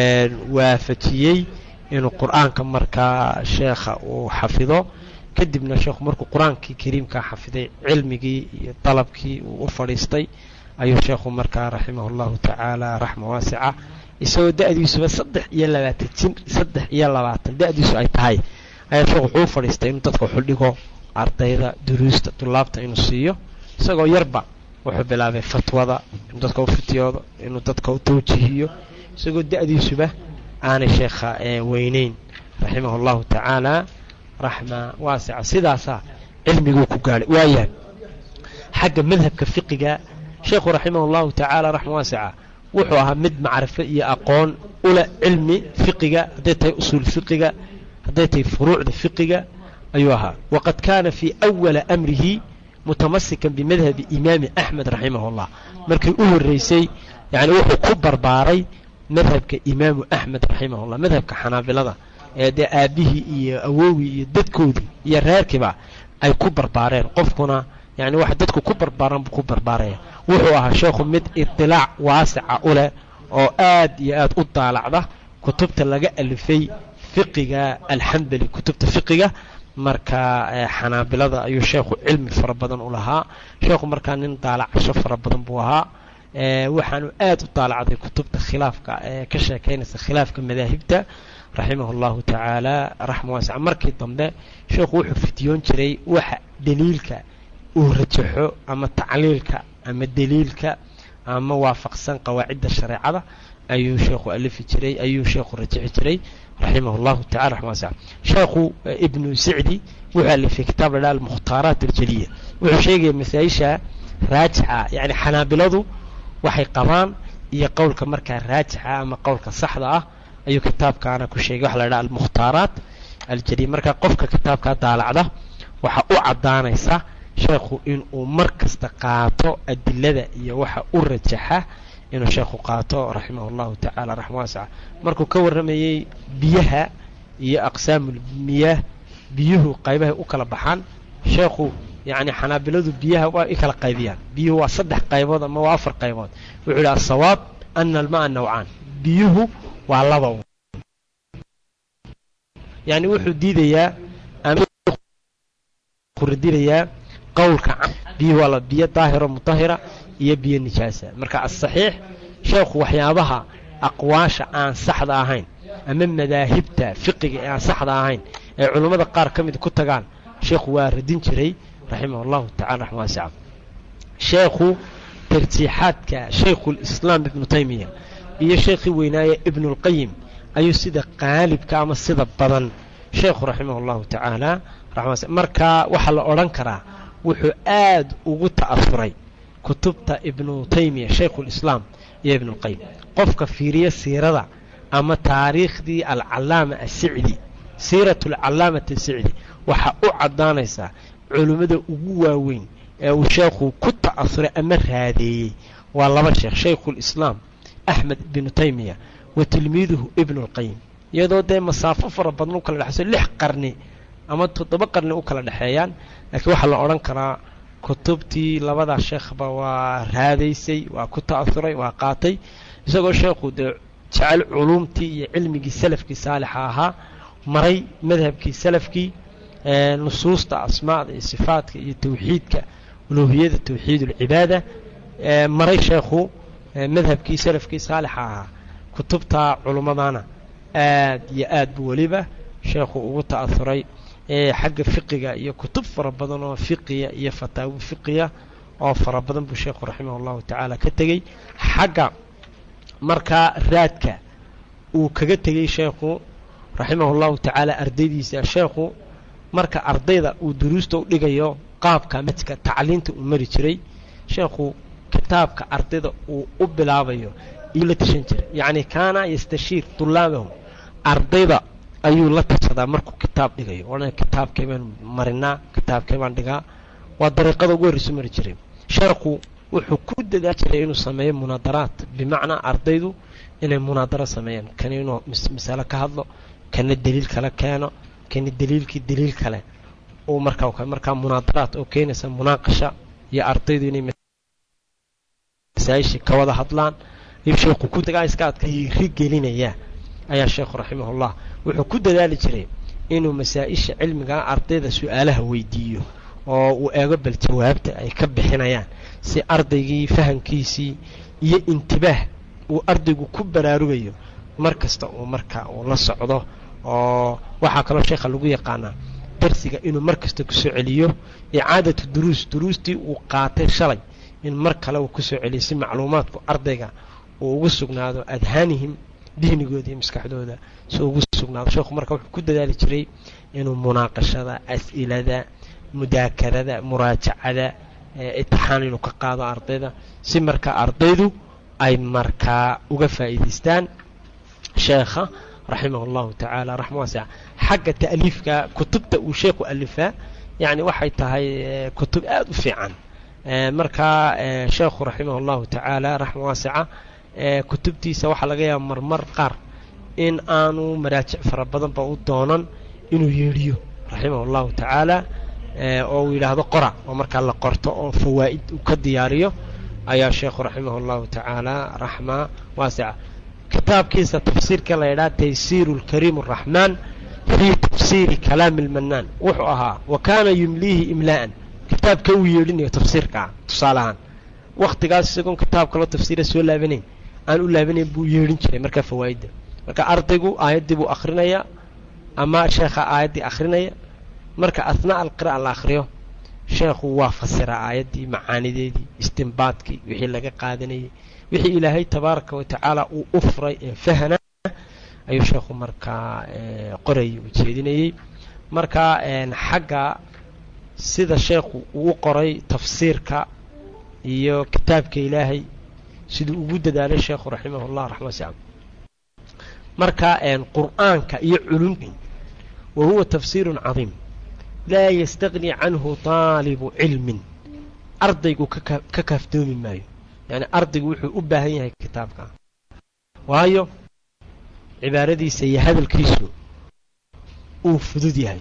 waafajiyey inuu qur'aanka markaa sheekha uu xafido kadibna sheekhu markuu qur-aankii kariimkaa xafiday cilmigii iyo dalabkii uu u fadhiistay ayuu sheekhu markaa raximah allahu tacaala raxma waasica isagoo da-diisuba saddex iyo labaatan jin saddex iyo labaatan da-diisu ay tahay ayaa sheekhu wuxuu u fadhiistay inuu dadka xudhigo ardayda duruusta tulaabta inuu siiyo isagoo yarba wuxuu bilaabay fatwada inuu dadka u fitiyoodo inuu dadka u tawjihiyo isagoo da-diisuba aanay sheekha weyneyn raximah allahu tacaala raxma waasica sidaasaa cilmiguu ku gaadhay waayahay xagga madhabka fiqiga sheekhu raximah allahu tacaala raxma waasica wuxuu ahaa mid macrifo iyo aqoon ula cilmi fiqiga hadday tahay usuul fiqiga hadday tahay furuucda fiqiga ayuu ahaa waqad kaana fii awala amrihi mutamasikan bimadhabi imaami axmed raximah llah markii u horeysay yani wuxuu ku barbaaray madhabka imaamu axmed raximah llah madhabka xanaabilada ee dee aabihii iyo awowii iyo dadkoodii iyo reerkiiba ay ku barbaareen qofkuna yani waxa dadku ku barbaaran buu ku barbaaraya wuxuu ahaa sheekhu mid itilaac waasica u leh oo aad iyo aad u daalacda kutubta laga alifay fiqiga alxambali kutubta fiqiga marka xanaabilada ayuu sheekhu cilmi fara badan u lahaa sheekhu markaa nin daalacasho fara badan buu ahaa waxaanu aad u daalacday kutubta khilaafka ee ka sheekaynaysa khilaafka madaahibta raximah allahu tacaala raxma waasica markii dambe sheekhu wuxuu fitiyoon jiray waxa daliilka uu rajaxo ama tacliilka ama daliilka ama waafaqsan qawaacidda shareecada ayuu sheekhu alifi jiray ayuu sheekhu rajaxi jiray raximah allahu tacala raxma waasica sheekhu ibnu sicdi wuxuu alifay kitaab la dhaha almukhtaaraat aljaliya wuxuu sheegaya masaa-isha raajixa yani xanaabiladu waxay qabaan iyo qowlka markaa raajixa ama qowlka saxda ah ayuu kitaabkaana ku sheegay waxa la dhaha almukhtaaraat aljaliya marka qofka kitaabkaa daalacda waxaa u caddaanaysa sheekhu inuu mar kasta qaato adilada iyo waxa u rajaxa inuu sheekhu qaato raximah allahu tacaala raxma waasica markuu ka warramayey biyaha iyo aqsaamulmiyaah biyuhu qaybahay u kala baxaan sheekhu yacni xanaabiladu biyaha waa i kala qaybiyaan biyuhu waa saddex qaybood ama waa afar qaybood wuxuu yidhi asawaab ana almaa nawcaan biyuhu waa laba yani wuxuu diidayaa radinayaa qowlka biyuhu waa biyo daahiro mutahira iyo biyo nijaasa marka asaxiix sheekhu waxyaabaha aqwaasha aan saxda ahayn ama madaahibta fiqiga ee aan saxda ahayn ee culummada qaar ka mid ku tagaan sheekhu waa radin jiray raximah allahu tacala raxma waasica sheekhu tarjiixaadka shaykhulislaam ibnu taymiya iyo sheekhii weynaaye ibnulqayim ayuu sida qaalibka ama sida badan sheekhu raximah allahu tacaala raxma marka waxaa la odhan karaa wuxuu aad ugu ta'asuray kutubta ibnu taymiya shaykhulislaam iyo ibnulqayim qofka fiiriya siirada ama taariikhdii alcalaama asicdi siirat alcalaamati asicdi waxaa u caddaanaysaa culimmada ugu waaweyn ee uu sheekhu ku ta'asuray ama raadeeyey waa laba sheekh shaykhulislaam axmed ibnu taymiya wa tilmiiduhu ibnulqayim iyadoo dee masaafo fara badan u kala dhexayso lix qarni ama toddoba qarni u kala dhexeeyaan laakiin waxaa la odhan karaa kutubtii labadaa sheekhba waa raadaysay waa ku ta'asuray waa qaatay isagoo sheekhu dee jecel culuumtii iyo cilmigii salafkii saalixa ahaa maray madhabkii salafkii nusuusta asmaada iyo sifaadka iyo tawxiidka uluuhiyada tawxiid ulcibaada maray sheekhu madhabkii salafkii saalixa ahaa kutubta culummadana aad iyo aad buu weliba sheekhu ugu ta'asuray xagga fiqiga iyo kutub fara badan oo fiqiya iyo fataawi fiqiya oo fara badan buu sheekhu raximah llahu tacaala ka tegey xagga markaa raadka uu kaga tegey sheekhu raximah llahu tacaala ardaydiisa sheekhu marka ardayda uu duruusta u dhigayo qaabka madka tacliinta uu mari jiray sheekhu kitaabka ardayda uu u bilaabayo iyuu la tashan jiray yacni kaana yastashiir tulaabahu ardayda ayuu la tashadaa markuu kitaab dhigayo odhan kitaabkay baan marinaa kitaabkay baan dhigaa waa dariiqada ugu horreysu mari jiray sheekhu wuxuu ku dadaa jiray inuu sameeyo munaadaraat bimacnaa ardaydu inay munaadaro sameeyaan kan inuu masalo ka hadlo kana daliil kale keeno kana daliilkii daliil kale uu markaa markaa munaadaraat oo keenaysa munaaqasha iyo ardaydu inay masaa'ishii ka wada hadlaan ayuu sheekhu ku dagaa iska adka ri gelinayaa ayaa sheekhu raximahullah wuxuu ku dadaali jiray inuu masaa-isha cilmiga ardayda su-aalaha weydiiyo oo uu eego bal jawaabta ay ka bixinayaan si ardaygii fahamkiisii iyo intibaah uu ardaygu ku baraarugayo mar kasta uu marka uu la socdo oo waxaa kaloo sheekha lagu yaqaanaa darsiga inuu mar kasta kusoo celiyo icaadatu duruus duruustii uu qaatay shalay in mar kale uu kusoo celiyo si macluumaadku ardayga uu ugu sugnaado adhaanihim dihnigooda iyo maskaxdooda si ugu sugnaado sheekhu marka wuxuu ku dadaali jiray inuu munaaqashada as'ilada mudaakarada muraajacada itixaan inuu ka qaado ardayda si marka ardaydu ay markaa uga faa'iidaystaan sheekha raximah allahu tacaala raxma waasica xagga ta'liifka kutubta uu sheekhu alifaa yacni waxay tahay kutub aada u fiican markaa sheekhu raximah allahu tacaala raxma waasica kutubtiisa waxaa laga yaaba marmar qaar in aanu maraajic fara badanba u doonan inuu yeedhiyo raximah allahu tacaala oo uu yidhaahdo qora oo markaa la qorto oo fawaa'id uu ka diyaariyo ayaa sheekhu raximah allahu tacaala raxma waasica kitaabkiisa tafsiirka la yidhaha taysiiru lkariim araxmaan fii tafsiiri kalaami almanaan wuxuu ahaa wa kaana yumliihi imlaa'an kitaabka uu yeedhinayo tafsiirkaa tusaale ahaan wakhtigaas isagoon kitaab kaloo tafsiira soo laabanayn aan u laabanayn buu yeedhin jiray markaa fawaa'idda marka ardaygu aayaddii buu akhrinayaa ama sheekha aayaddii akhrinaya marka asnaa alqira'a la akhriyo sheekhu waa fasiraa aayaddii macaanideedii istimbaadkii wixii laga qaadanayay wixii ilaahay tabaaraka wa tacaala uu u furay ee fahna ayuu sheekhu markaa qorayay uu jeedinayey marka xagga sida sheekhu uu u qoray tafsiirka iyo kitaabka ilaahay siduu ugu dadaalay sheekhu raximah llah raxma wasica marka qur'aanka iyo culumti wa huwa tafsiirun cadiim laa yastaqni canhu taalibu cilmin ardaygu ka kaaftoomi maayo yacni ardaygu wuxuu u baahan yahay kitaabka waayo cibaaradiisa iyo hadalkiisu uu fudud yahay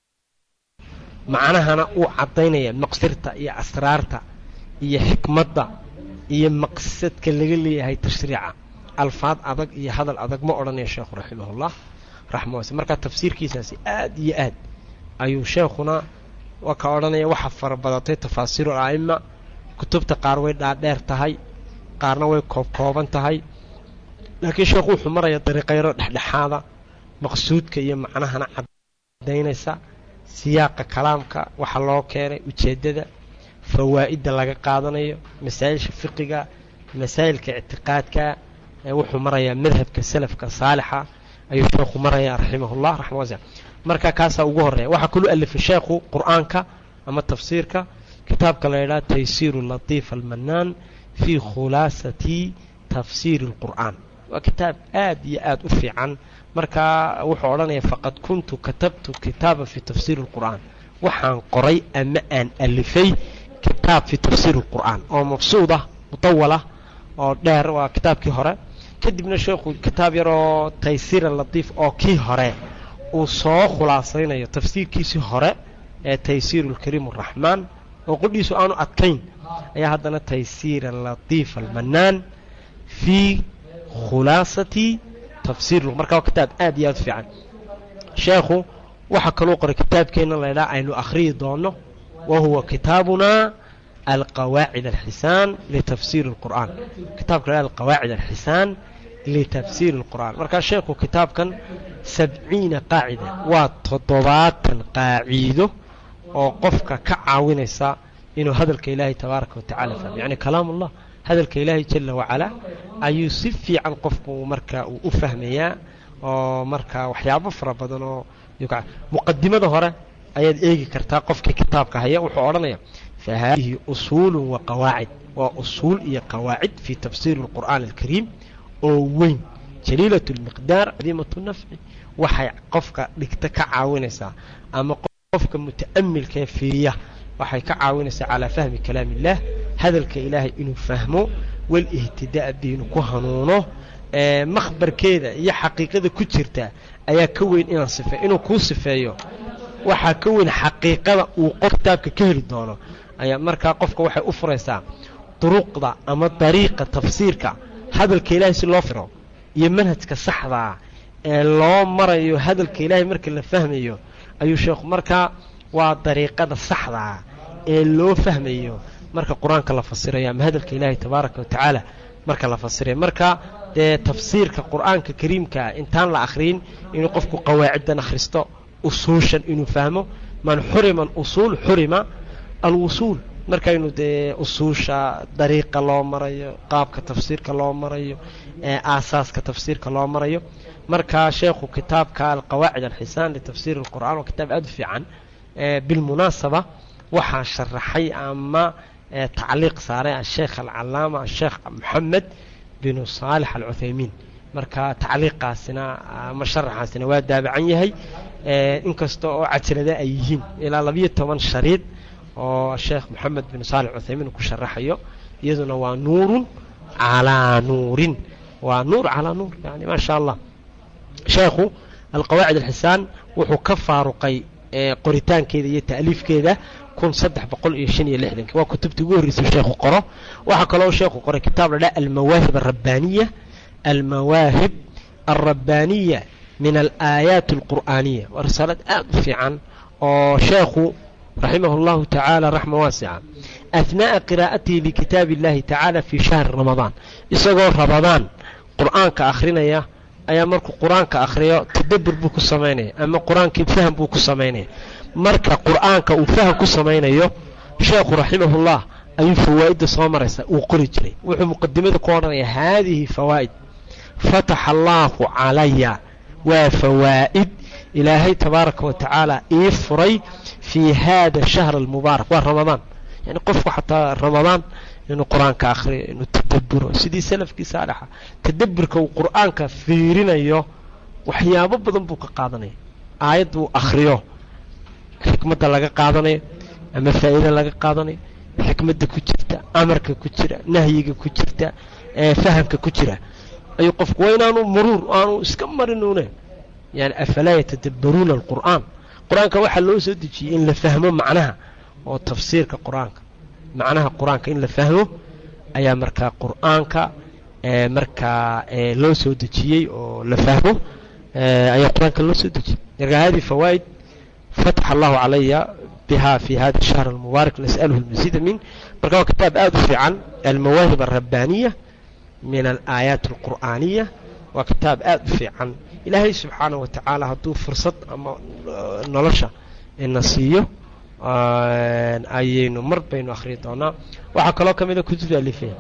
macnahana uu caddaynaya maqsirta iyo asraarta iyo xikmadda iyo maqsadka laga leeyahay tashriica alfaad adag iyo hadal adag ma odhanaya sheekhu raximahullah raxma wase markaa tafsiirkiisaasi aad iyo aad ayuu sheekhuna waa ka odhanaya waxa fara badatay tafaasiiru a'ima kutubta qaar way dhaadheer tahay qaarna way koobkooban tahay laakiin sheekhu wuxuu maraya dariiqayro dhexdhexaada maqsuudka iyo macnahana caddaynaysa siyaaqa kalaamka waxa loo keenay ujeeddada fawaa'idda laga qaadanayo masaa'ilsha fiqiga masaa'ilka ictiqaadka wuxuu marayaa madhabka salafka saalixa ayuu sheekhu marayaa raximahullah raxma wasic marka kaasaa ugu horreeya waxaa kaluu alifay sheekhu qur'aanka ama tafsiirka kitaabka la yidhaha taysiiru latiif almanaan fii khulaasati tafsiiri اlqur'aan waa kitaab aad iyo aad u fiican marka wuxuu odhanaya faqad kuntu katabtu kitaaba fi tafsiiri اlqur'aan waxaan qoray ama aan alifay kitaab fi tafsiiri اlqur'aan oo mabsuud ah mutawalah oo dheer waa kitaabkii hore kadibna sheekhu kitaab yaroo taysiira latiif oo kii hore uu soo khulaasaynayo tafsiirkiisii hore ee taysiiru اlkariim الraxmaan oo qodhiisu aanu adkayn ayaa haddana taysiira latiif almanaan fii khulaasati tafsiir marka waa kitaab aad iyo aad u fiican sheekhu waxaa kaluu qoray kitaabkeenna laydhaha aynu akhriyi doono wa huwa kitaabunaa alqawaacid alxisaan litafsiiri اlqur'aan kitaabka la alqawaacid alxisaan litafsiiri اlqur'aan markaa sheekhu kitaabkan sabciina qaacida waa toddobaatan qaaciido oo qofka ka caawinaysa inuu hadalka ilaahay tabaaraka watacala fahmo yacni kalaam ullah hadalka ilaahay jala wacalaa ayuu si fiican qofku marka uu u fahmayaa oo marka waxyaabo fara badan oo muqadimada hore ayaad eegi kartaa qofkii kitaabka haya wuxuu odhanaya fa haadihi usuulu wa qawaacid waa usuul iyo qawaacid fii tafsiiri اlqur'aan alkariim oo weyn jaliilat اlmiqdaar cadiimat nafci waxay qofka dhigta ka caawinaysaa ama qofka muta'amilkaee fiiriya waxay ka caawinaysaa calaa fahmi kalaam illah hadalka ilaahay inuu fahmo walihtidaa bi inuu ku hanuuno makhbarkeeda iyo xaqiiqada ku jirta ayaa ka weyn inaan sifeey inuu kuu sifeeyo waxaa ka weyn xaqiiqada uu qof kitaabka ka heli doono ayaa markaa qofka waxay u furaysaa duruqda ama dariiqa tafsiirka hadalka ilaahay si loo firo iyo manhajka saxdaa ee loo marayo hadalka ilaahay marka la fahmayo ayuu sheekhu markaa waa dariiqada saxdaa ee loo fahmayo marka qur-aanka la fasirayo ama hadalka ilaahay tabaaraka wa tacaala marka la fasirayo marka dee tafsiirka qur-aanka kariimkaa intaan la akhriyin inuu qofku qawaaciddan akhristo usuushan inuu fahmo man xurima usuul xurima alwusuul markaynu dee usuusha dariiqa loo marayo qaabka tafsiirka loo marayo aasaaska tafsiirka loo marayo marka sheekhu kitaabka alqawaacid alxisaan litafsiir اlqur'an waa kitaab aad u fiican bilmunaasaba waxaa sharaxay ama tacliiq saaray asheekh alcalaama asheekh moxamed binu saalix alcuthaymiin marka tacliiqaasina ama sharaxaasina waa daabacan yahay inkasta oo cajalada ay yihiin ilaa labiyo toban shariid oo sheekh moxamed bin saalix cuthaymiin ku sharaxayo iyaduna waa nuurun calaa nuurin waa nuur calaa nuur yani maa sha allah sheekhu alqawaacid alxisaan wuxuu ka faaruqay qoritaankeeda iyo ta'liifkeeda kun saddex boqol iyo shan iyo lixdankii waa kutubtii ugu horreysay sheekhu qoro waxaa kaloo sheekhu qoray kitaab la dhaha almawaahib alrabbaaniya almawaahib alrabbaaniya min alaayaat alqur'aaniya waa risaalad aad u fiican oo sheekhu raximah اllahu tacaala raxma waasica ahnaaءa qiraa'atihi likitaabi اllahi tacaala fii shahri ramadaan isagoo ramadaan qur'aanka akhrinaya ayaa markuu qur-aanka akhriyo tadabur buu ku samaynaya ama qur-aankii faham buu ku samaynaya marka qur'aanka uu faham ku samaynayo sheekhu raximahullah ayuu fawaa'idda soo maraysa uu qori jiray wuxuu muqadimada ku odhanaya haadihi fawaa'id fataxa allaahu calaya waa fawaa'id ilaahay tabaaraka wa tacaala ii furay fii haada shahr almubaarak waa ramadaan yani qofku xataa ramadaan inuu qur-aanka akhriyo inuu tadaburo sidii salafkii saalixa tadaburka uu qur-aanka fiirinayo waxyaabo badan buu ka qaadanaya aayad uu akhriyo xikmadda laga qaadanayo ama faa'iida laga qaadanayo xikmadda ku jirta amarka ku jira nahyiga ku jirta fahamka ku jira ayuu qofku waa inaanu muruur aanu iska marinuune yani afalaa yatadabbaruuna alqur'aan qur-aanka waxaa loo soo dejiyey in la fahmo macnaha oo tafsiirka qur-aanka macnaha qur-aanka in la fahmo ayaa markaa qur-aanka markaa loo soo dejiyey oo la fahmo ayaa qur-aanka loo soo dejiyey marka hadi fawaa'id fatax allahu calaya biha fi hada shahr almubaarak nas'aluhu lmasiida min marka waa kitaab aada u fiican almawaahib alrabbaaniya min alaayaat alqur'aaniya waa kitaab aada u fiican ilaahay subxaanaه wa tacaala hadduu fursad ama nolosha ina siiyo ayaynu mar baynu akhriyi doonaa waxaa kaloo ka mida kutubta alifeen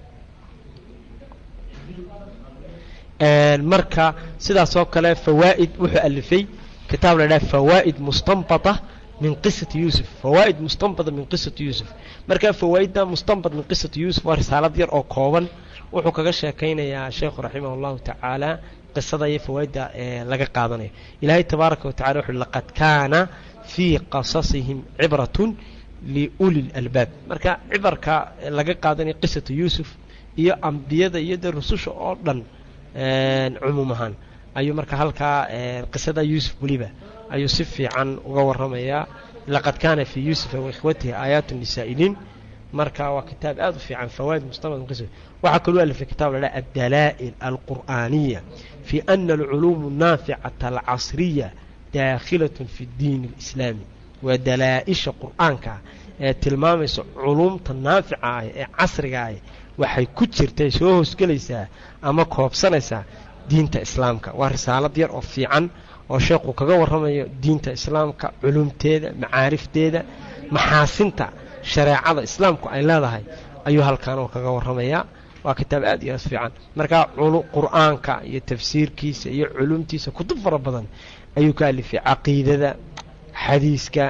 marka sidaas oo kale fawaa'id wuxuu alifay kitaab la dhaha fawaa'id mustanbata min qisati yuusuf fawaa'id mustanbata min qisati yuusuf marka fawaa'idda mustanbat min qisati yuusuf waa risaalad yar oo kooban wuxuu kaga sheekaynayaa sheekhu raximah اllahu tacaala qisada iyo fawaa'idda laga qaadanayo ilaahay tabaaraka wa tacala wuxu laqad kaana fii qasasihim cibratun liuli lalbaab marka cibarka laga qaadanayo qisatu yuusuf iyo ambiyada iyo dee rususha oo dhan cumuum ahaan ayuu marka halkaa qisada yuusuf weliba ayuu si fiican uga waramayaa laqad kaana fii yuusufa waikhwatihi aayaatu lisaa'iliin marka waa kitaab aad u fiican fawaaid mustamad waxaa kaloo alifay kitaab la dhaha addalaa'il alqur'aaniya fi ana alculuum naaficata alcasriya daakhilatun fi ddiin alislaami waa dalaa-isha qur'aanka ee tilmaamaysa culuumta naafica ah ee casriga ah waxay ku jirtay soo hoosgelaysaa ama koobsanaysaa diinta islaamka waa risaalad yar oo fiican oo sheekhu kaga warramayo diinta islaamka culumteeda macaarifteeda maxaasinta shareecada islaamku ay leedahay ayuu halkaan oo kaga warramayaa waa kitaab aad iyo aad fiican markaa qur'aanka iyo tafsiirkiisa iyo culumtiisa kutub fara badan ayuu ka alifay caqiidada xadiiska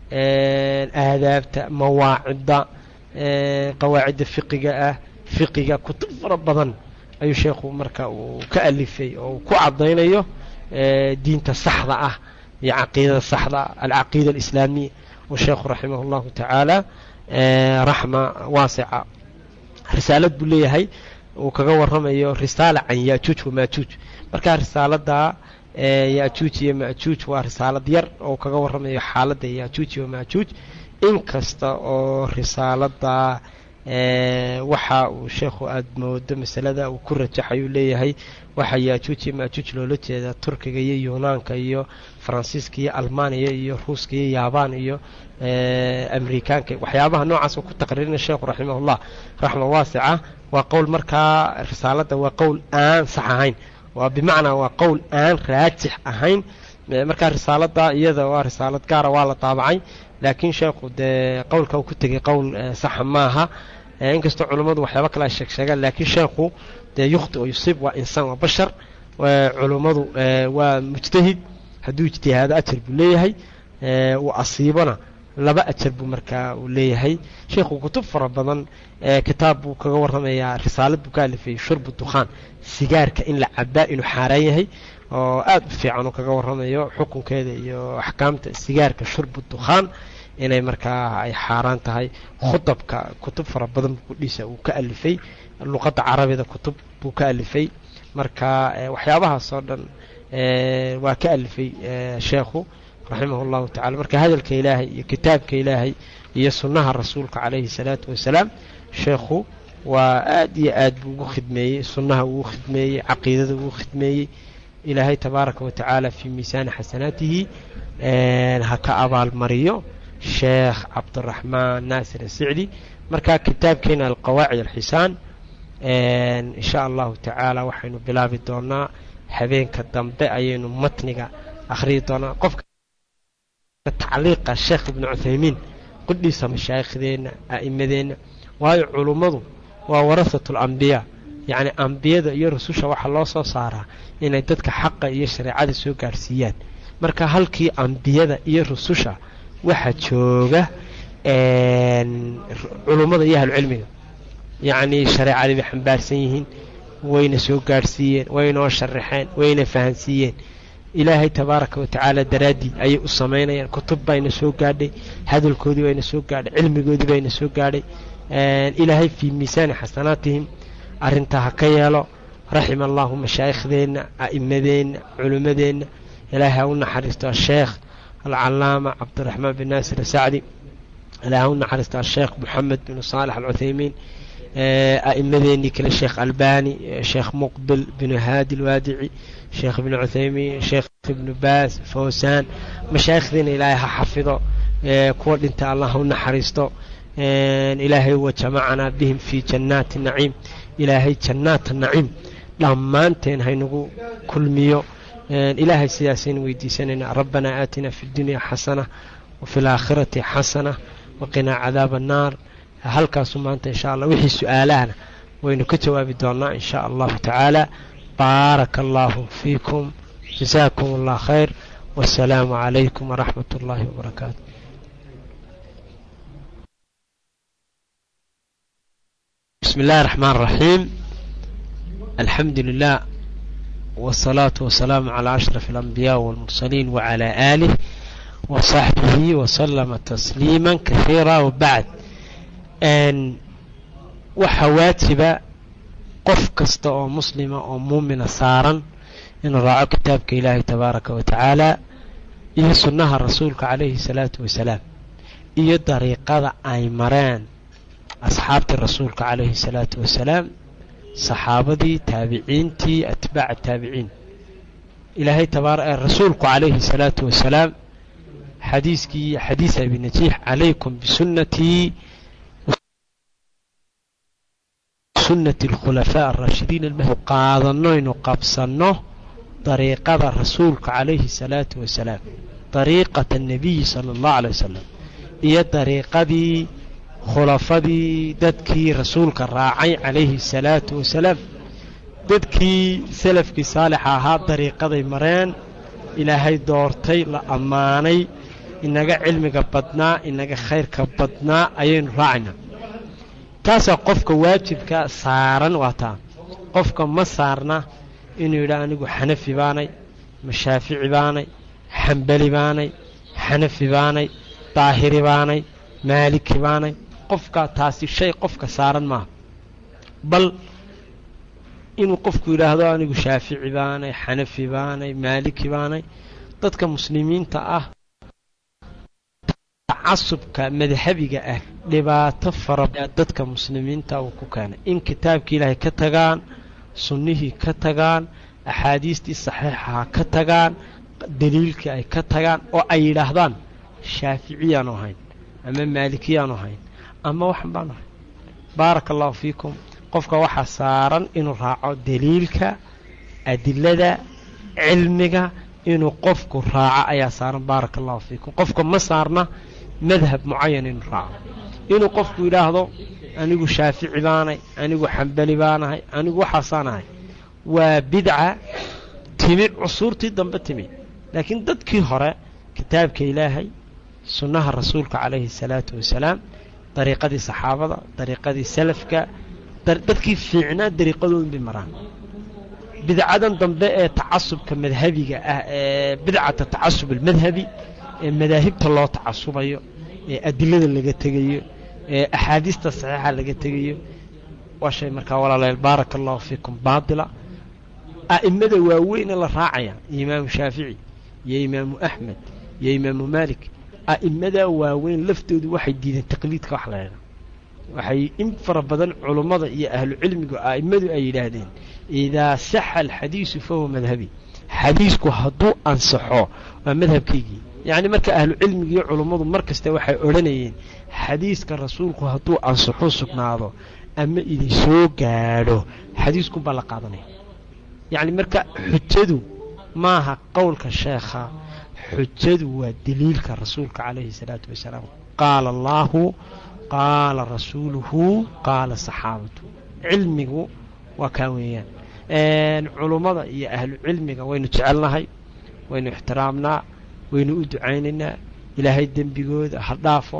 aadaabta mawaacidda qawaacidda fiqiga ah fiqiga kutub fara badan ayuu sheekhu marka uu ka alifay oo uu ku caddaynayo diinta saxda ah iyo caqiidada saxda ah alcaqiida alislaamiya uu sheekhu raximah اllahu tacaala raxma waasica risaalad buu leeyahay uu kaga warramayo risaala can yajuuj wamaajuuj markaa risaalada yajuuj iyo majuuj waa risaalad yar oo kaga warramayo xaaladda yajuuj iyo maajuuj inkasta oo risaalada waxa uu sheekhu aada moodo masalada uu ku rajaxayuu leeyahay waxaa yaajuuj iyo maajuuj loola jeedaa turkiga iyo yunaanka iyo faransiiska iyo almaaniya iyo ruuska iyo yaabaan iyo amerikaanka waxyaabaha noocaas oo ku taqriirina sheekhu raximahullah raxma waasica waa qowl markaa risaalada waa qowl aan sax ahayn waa bimacnaa waa qowl aan raajix ahayn markaa risaalada iyada waa risaalad gaara waa la daabacay laakiin sheekhu dee qowlka uu ku tegay qowl saxa maaha inkastoo culummadu waxyaaba kale ay sheeg sheegaan laakiin sheekhu dee yukhti oo yusiib waa insaan waa bashar culummadu waa mujtahid hadduu ijtihaado ajar buu leeyahay uu asiibona laba ajar buu markaa uu leeyahay sheekhu kutub fara badan kitaab buu kaga warramayaa risaalad buu ka alifay shurbu dukhaan sigaarka in la cabaa inuu xaaraan yahay oo aad u fiican uu kaga warramayo xukunkeeda iyo axkaamta sigaarka shurbu dukhaan inay markaa ay xaaraan tahay khudabka kutub fara badan kudhiisa uu ka alifay luqadda carabida kutub buu ka alifay marka waxyaabahaas oo dhan waa ka alifay sheekhu raximah اllahu tacala marka hadalka ilaahay iyo kitaabka ilaahay iyo sunnaha rasuulka calayhi salaatu wasalaam sheekhu waa aad iyo aad buu ugu khidmeeyey sunnaha ugu khidmeeyey caqiidada ugu khidmeeyey ilaahay tabaaraka wa tacaala fii miisaani xasanaatihi ha ka abaalmariyo sheekh cabdiraxmaan naasir asicdi marka kitaabkeena alqawaacid alxisaan insha allahu tacaala waxaynu bilaabi doonaa habeenka dambe ayaynu matniga akhriyi doonaa qofka tacliiqa sheekh ibnu cuthaymiin qudhiisa mashaaikhdeenna a'imadeenna waayo culummadu waa warasatu alambiyaa yacni ambiyada iyo rususha waxaa loo soo saaraa inay dadka xaqa iyo shareecada soo gaadhsiiyaan marka halkii ambiyada iyo rususha waxaa jooga culummada iyo ahlucilmiga yacnii shareecadii bay xambaarsan yihiin wayna soo gaadhsiiyeen waynoo sharaxeen wayna fahansiiyeen ilaahay tabaaraka wa tacaala daraaddii ayay u samaynayaan kutub bayna soo gaadhay hadalkoodii bayna soo gaadhay cilmigoodii bayna soo gaadhay ilaahay fii miisaani xasanaatihim arrintaa ha ka yeelo raxima allahu mashaaikhdeenna a'imadeenna culimmadeenna ilaahay ha u naxariisto asheekh alcalaama cabdiraxmaan bin naasir asacdi ilaahay ha u naxariisto asheekh moxamed bin saalex alcuthaymiin a'imadeennii kale sheekh albani sheekh muqbil binu haadi alwaadici sheekh ibnu cuthaymiin sheekh ibnu baas fawsaan mashaayikhdiina ilaahay ha xafido kuwa dhinta allah ha u naxariisto ilaahay wa jamacanaa bihim fii jannaati naciim ilaahay jannaata naciim dhammaanteen haynagu kulmiyo ilaahay sidaasaynu weydiisanaynaa rabbanaa aatina fi اdunya xasana wafi اlaakhirati xasana waqinaa cadaaba annaar halkaasu maanta insha allah wixii su-aalahana waynu ka jawaabi doonaa in sha allahu tacaala baaraka allahu fiikum jasaakum allah khayr wasalaamu calaykum waraxmat اllahi wbarakaatu بسم الله الرحمن الرحيم الحمد لله والصلاة والسلام على أشرف الأنبياء والمرسلين وعلى آله وصحبه وسلم تسليما كثيرا وبعد أن وحواتب qof kasta oo muslima oo muumina saaran inuu raaco kitaabka ilaahay tabaaraka wa tacaala iyo sunnaha rasuulka calayhi salaatu wasalaam iyo dariiqada ay mareen asxaabtii rasuulka calayhi salaatu wasalaam saxaabadii taabiciintii atbaaca taabiciin ilaahay tabaar rasuulku calayhi salaatu wasalaam xadiiskii xadiis abi najiix calaykum bisunnatii sunnati alkhulafaa alraashidiin almahdi qaadanoynu qabsanno dariiqada rasuulka calayhi salaatu wasalaam dariiqata annabiyi sala allahu alay wasalam iyo dariiqadii khulafadii dadkii rasuulka raacay calayhi salaatu wasalaam dadkii salafkii saalixa ahaa dariiqaday mareen ilaahay doortay la ammaanay inaga cilmiga badnaa inaga khayrka badnaa ayaynu raacaynaa taasaa qofka waajibka saaran waa taa qofka ma saarna inuu yidhaa anigu xanafi baanay mashaafici baanay xambali baanay xanafi baanay daahiri baanay maaliki baanay qofkaa taasi shay qofka saaran maaha bal inuu qofku yidhaahdo anigu shaafici baanay xanafi baanay maaliki baanay dadka muslimiinta ah tacasubka madhabiga ah dhibaato fara dadka muslimiinta uu ku keenay in kitaabkii ilaahay ka tagaan sunnihii ka tagaan axaadiistii saxiixaha ka tagaan daliilkii ay ka tagaan oo ay yidhaahdaan shaaficiyaanu ahayn ama maalikiyaanu ahayn ama waxan baanu ahayn baaraka allahu fiikum qofka waxaa saaran inuu raaco daliilka adilada cilmiga inuu qofku raaco ayaa saaran baaraka allahu fiikum qofka ma saarna madhab mucayan inuu raaco inuu qofku yidhaahdo anigu shaafici baanay anigu xambali baanahay anigu waxaasaan ahay waa bidca timi cusuurtii dambe timi laakiin dadkii hore kitaabka ilaahay sunnaha rasuulka calayhi salaatu wasalaam dariiqadii saxaabada dariiqadii salafka dadkii fiicnaa dariiqadoodin bay maraan bidcadan dambe ee tacasubka madhabiga ah ee bidcata tacasub almadhabi ee madaahibta loo tacasubayo ee adilada laga tegayo ee axaadiista saxiixa laga tegayo waa shay markaa walaalayaal baaraka allahu fiikum baatila a'imada waaweyne la raacaya imaamu shaafici iyo imaamu axmed iyo imaamu maalik a'imada waaweyn laftoodu waxay diideen taqliidka wax la ydhaa waxay in fara badan culummada iyo ahlucilmigu a'immadu ay yidhaahdeen idaa saxa alxadiisu fahuwa madhabi xadiisku hadduu ansaxo waa madhabkaygii yacni marka ahlucilmiga iyo culummadu mar kasta waxay odhanayeen xadiiska rasuulku hadduu ansaxo sugnaado ama idin soo gaadho xadiisku baa la qaadanaya yacni marka xujadu maaha qowlka sheekha xujadu waa daliilka rasuulka calayhi salaatu wasalaam qaala allaahu qaala rasuuluhu qaala saxaabatu cilmigu waa kaa weeyaan culummada iyo ahlu cilmiga waynu jecelnahay waynu ixtiraamnaa waynu u ducaynaynaa ilaahay dembigooda ha dhaafo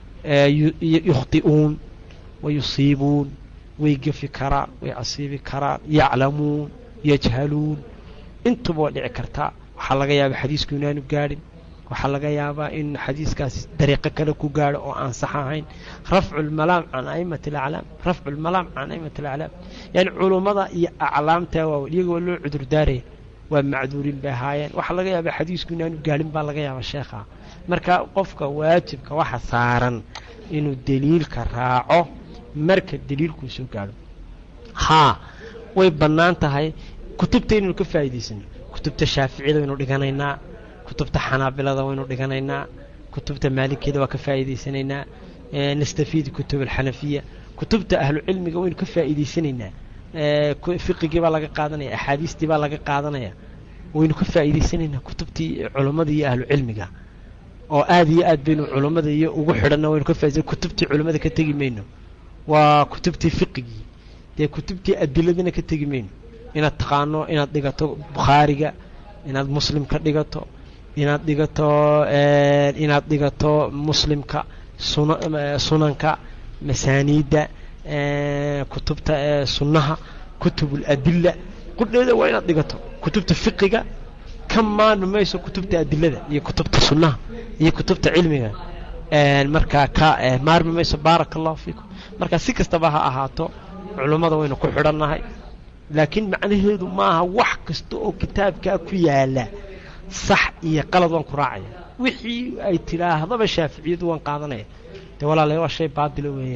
yukhti'uun wa yusiibuun way gefi karaan way asiibi karaan yaclamuun yajhaluun intuba waa dhici kartaa waxaa laga yaabaa xadiisku inaanu gaadhin waxaa laga yaabaa in xadiiskaas dariiqo kale ku gaadho oo aan sax ahayn rafcu lmalaam can a'immati alaclaam rafcu lmalaam can a'immati alaclaam yani culummada iyo aclaamta waa iyagoo loo cudurdaaraya waa macduurin bay ahaayeen waxaa laga yaabaa xadiisku inaanu gaadhin baa laga yaabaa sheekha marka qofka waajibka waxa saaran inuu deliilka raaco marka deliilkuu soo gaadho haa way bannaan tahay kutubta inaynu ka faa'iidaysano kutubta shaaficiyada waynu dhiganaynaa kutubta xanaabilada waynu dhiganaynaa kutubta maalikiyada waa ka faa'iidaysanaynaa nastafiid kutub alxanafiya kutubta ahlucilmiga waynu ka faa'iidaysanaynaa fiqigii baa laga qaadanaya axaadiistii baa laga qaadanaya waynu ka faa'iidaysanaynaa kutubtii culummada iyo ahlucilmiga oo aad iyo aad baynu culummada iyo ugu xidhanna waynu ka faaidaysan kutubtii culummada ka tegi mayno waa kutubtii fiqigii dee kutubtii adiladana ka tegi mayno inaad taqaano inaad dhigato bukhaariga inaad muslim ka dhigato inaad dhigato inaad dhigato muslimka sunanka masaaniidda kutubta sunnaha kutubuladila qudheeda waa inaad dhigato kutubta fiqiga ka maarmi mayso kutubta adilada iyo kutubta sunnaha iyo kutubta cilmiga markaa ka maarmi mayso baaraka allahu fiikum marka si kastaba ha ahaato culummada waynu ku xidhannahay laakiin macnaheedu maaha wax kasta oo kitaabkaa ku yaala sax iyo qalad waan ku raacaya wixii ay tidhaahdaba shaaficiyadu waan qaadanaya dee walaalayaal waa shay baatila weeyaan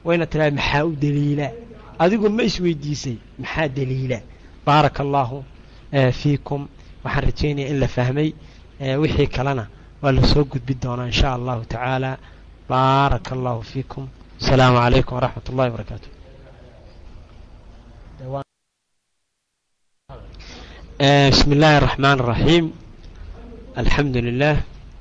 wayna tiraa maxaa u daliila adigu ma isweydiisay maxaa daliila baaraka allaahu fiikum waxaan rajaynaya in la fahmay wixii kalena waa lasoo gudbi doonaa in sha allahu tacaala baaraka allahu fiikum asalaamu calaykum waraxmat ullahi barakaatu bismi illaahi araxmaan araxiim alxamdu lilah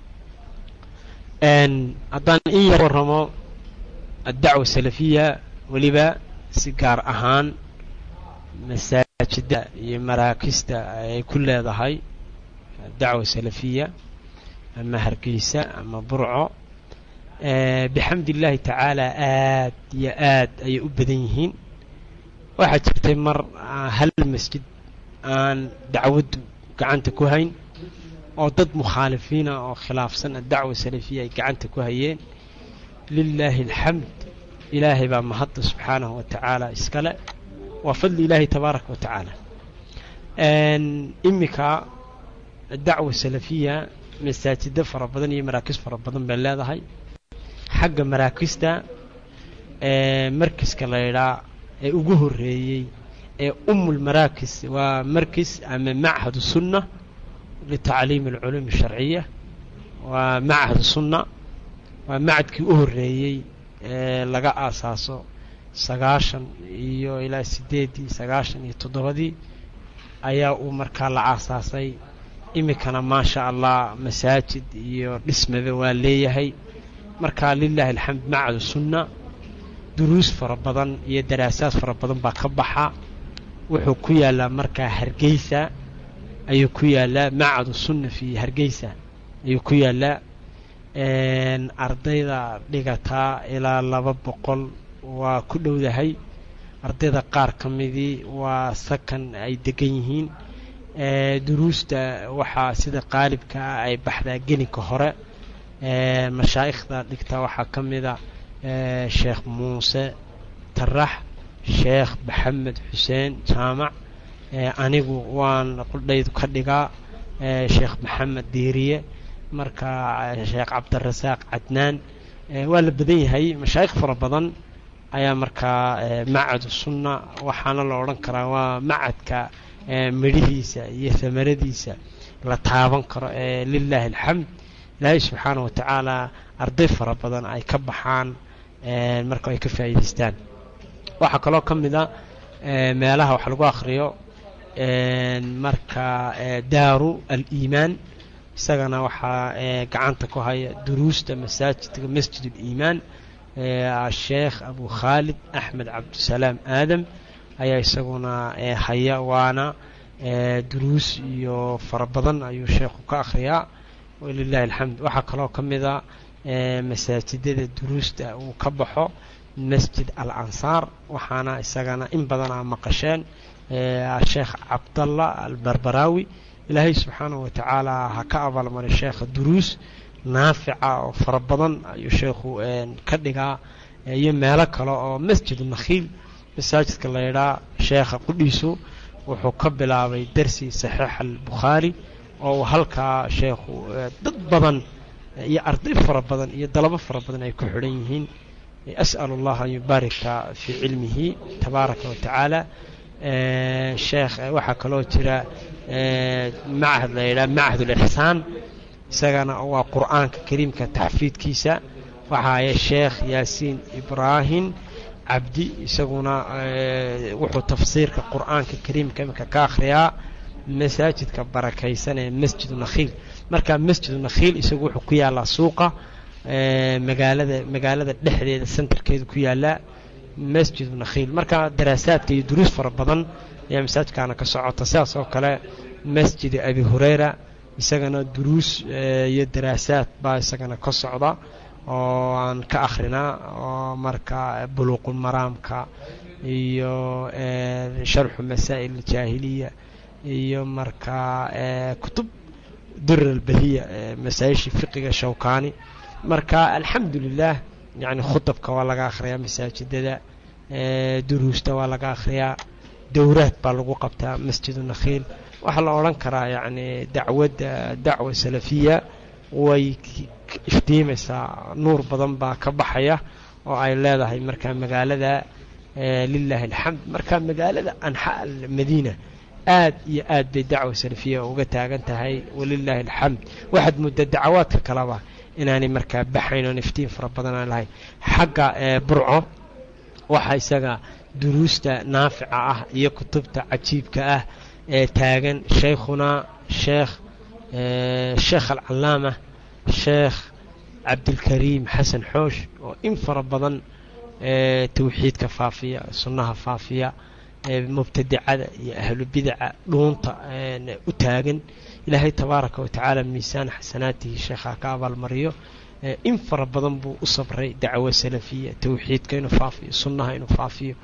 haddaan in yar warramo addacwa salafiya weliba si gaar ahaan masaajida iyo maraakista ay ku leedahay dacwa salafiya ama hargeysa ama burco bixamdi illaahi tacaala aad iyo aad ayay u badan yihiin waxaa jirtay mar hal masjid aan dacwaddu gacanta ku hayn oo dad mukhaalifiina oo khilaafsan addacwa salafiya ay gacanta ku hayeen lilaahi alxamd ilaahay baa mahadda subxaanahu wa tacaala iskale waa fadli ilaahi tabaaraka wa tacaala iminka dacwa salafiya masaajida fara badan iyo maraakis fara badan bay leedahay xagga maraakista markiska la ydhaa ee ugu horeeyey ee umul maraakis waa markis ama machad sunna litacliim alculuum asharciya waa machad sunna waa macadkii u horeeyey ee laga aasaaso sagaashan iyo ilaa sideeddii sagaashan iyo toddobadii ayaa uu markaa la aasaasay iminkana maasha allah masaajid iyo dhismaba waa leeyahay marka lilahi alxamd macadu sunna duruus fara badan iyo daraasaad fara badan baa ka baxa wuxuu ku yaalaa markaa hargeysa ayuu ku yaalaa macadu sunna fi hargeysa ayuu ku yaalaa ardayda dhigataa ilaa laba boqol waa ku dhowdahay ardayda qaar ka midii waa sakan ay degan yihiin duruusta waxaa sida qaalibka ah ay baxdaa geninka hore mashaa'ikhda dhigta waxaa ka mida sheekh muuse tarax sheekh maxamed xuseen jaamac anigu waan qudhaydu ka dhigaa sheekh maxamed diiriye marka sheekh cabdirasaaq cadnaan waa la badan yahay mashaayikh fara badan ayaa markaa macadu sunna waxaana la odhan karaa waa macadka midhihiisa iyo hamaradiisa la taaban karo ee lilaahi alxamd ilaahay subxaana wa tacaala arday fara badan ay ka baxaan marka ay ka faa'iidaystaan waxaa kaloo ka mid a meelaha wax lagu akhriyo marka daaru aliimaan isagana waxaa gacanta ku haya duruusta masaajidka masjid uliimaan sheekh abu khaalid axmed cabdisalaam aadam ayaa isaguna haya waana duruus iyo fara badan ayuu sheekhu ka akhriyaa walilahi alxamd waxaa kaloo ka mid a masaajidada duruusta uu ka baxo masjid al ansaar waxaana isagana in badan aa maqasheen sheekh cabdallah albarbaraawi ilaahay subxaanahu wa tacaala ha ka abaalmaray sheekha duruus naafica oo fara badan ayuu sheekhu ka dhigaa iyo meelo kale oo masjid nakhiil masaajidka la yidhaa sheekha qudhiisu wuxuu ka bilaabay darsi saxiix albukhaari oo uu halkaa sheekhu dad badan iyo arday fara badan iyo dalabo fara badan ay ku xidhan yihiin as'al allah an yubaarika fii cilmihi tabaaraka wa tacaala sheekh waxaa kaloo jira machad la yidhaha machad ulixsaan isagana waa qur'aanka kariimka taxfiidkiisa waxaaya sheekh yaasiin ibraahim cabdi isaguna wuxuu tafsiirka qur'aanka kariimka imika ka akhriyaa masaajidka barakaysan ee masjidu nakhiil marka masjidu nakhiil isagu wuxuu ku yaalaa suuqa magaalada magaalada dhexdeeda centerkeedu ku yaalaa masjidu nakhiil marka daraasaadka iyo duruus fara badan ayaa masaajidkaana ka socota sidaas oo kale masjid abi hureyra isagana duruus iyo daraasaad baa isagana ka socda oo aan ka akhrinaa oo marka buluuqul maraamka iyo sharxu masaa'il aljaahiliya iyo marka kutub durar albahiya masaa-ishii fiqiga shawkaani marka alxamdu lilah yani khudabka waa laga akhriyaa masaajidada duruusta waa laga akhriyaa dowraad baa lagu qabtaa masjidu nakhiil waxaa la odhan karaa yani dacwadda dacwa salafiya way iftiimaysaa nuur badan baa ka baxaya oo ay leedahay markaa magaalada lilaahi alxamd marka magaalada anxaa almadiina aad iyo aad bay dacwa salafiya uga taagan tahay walilaahi alxamd waxaad mudda dacawaadka kaleba inaanay markaa baxayn oon iftiin fara badan aan lahayn xagga burco waxa isaga duruusta naafica ah iyo kutubta cajiibka ah ee taagan shaykhunaa sheekh sheekh alcalaama sheekh cabdilkariim xasan xoosh oo in fara badan tawxiidka faafiya sunnaha faafiya mubtadicada iyo ahlu bidaca dhuunta u taagan ilaahay tabaaraka wa tacaala miisaan xasanaatihi sheekha ka abaalmariyo in fara badan buu u sabray dacwo salafiya tawxiidka inuu faafiyo sunnaha inuu faafiyo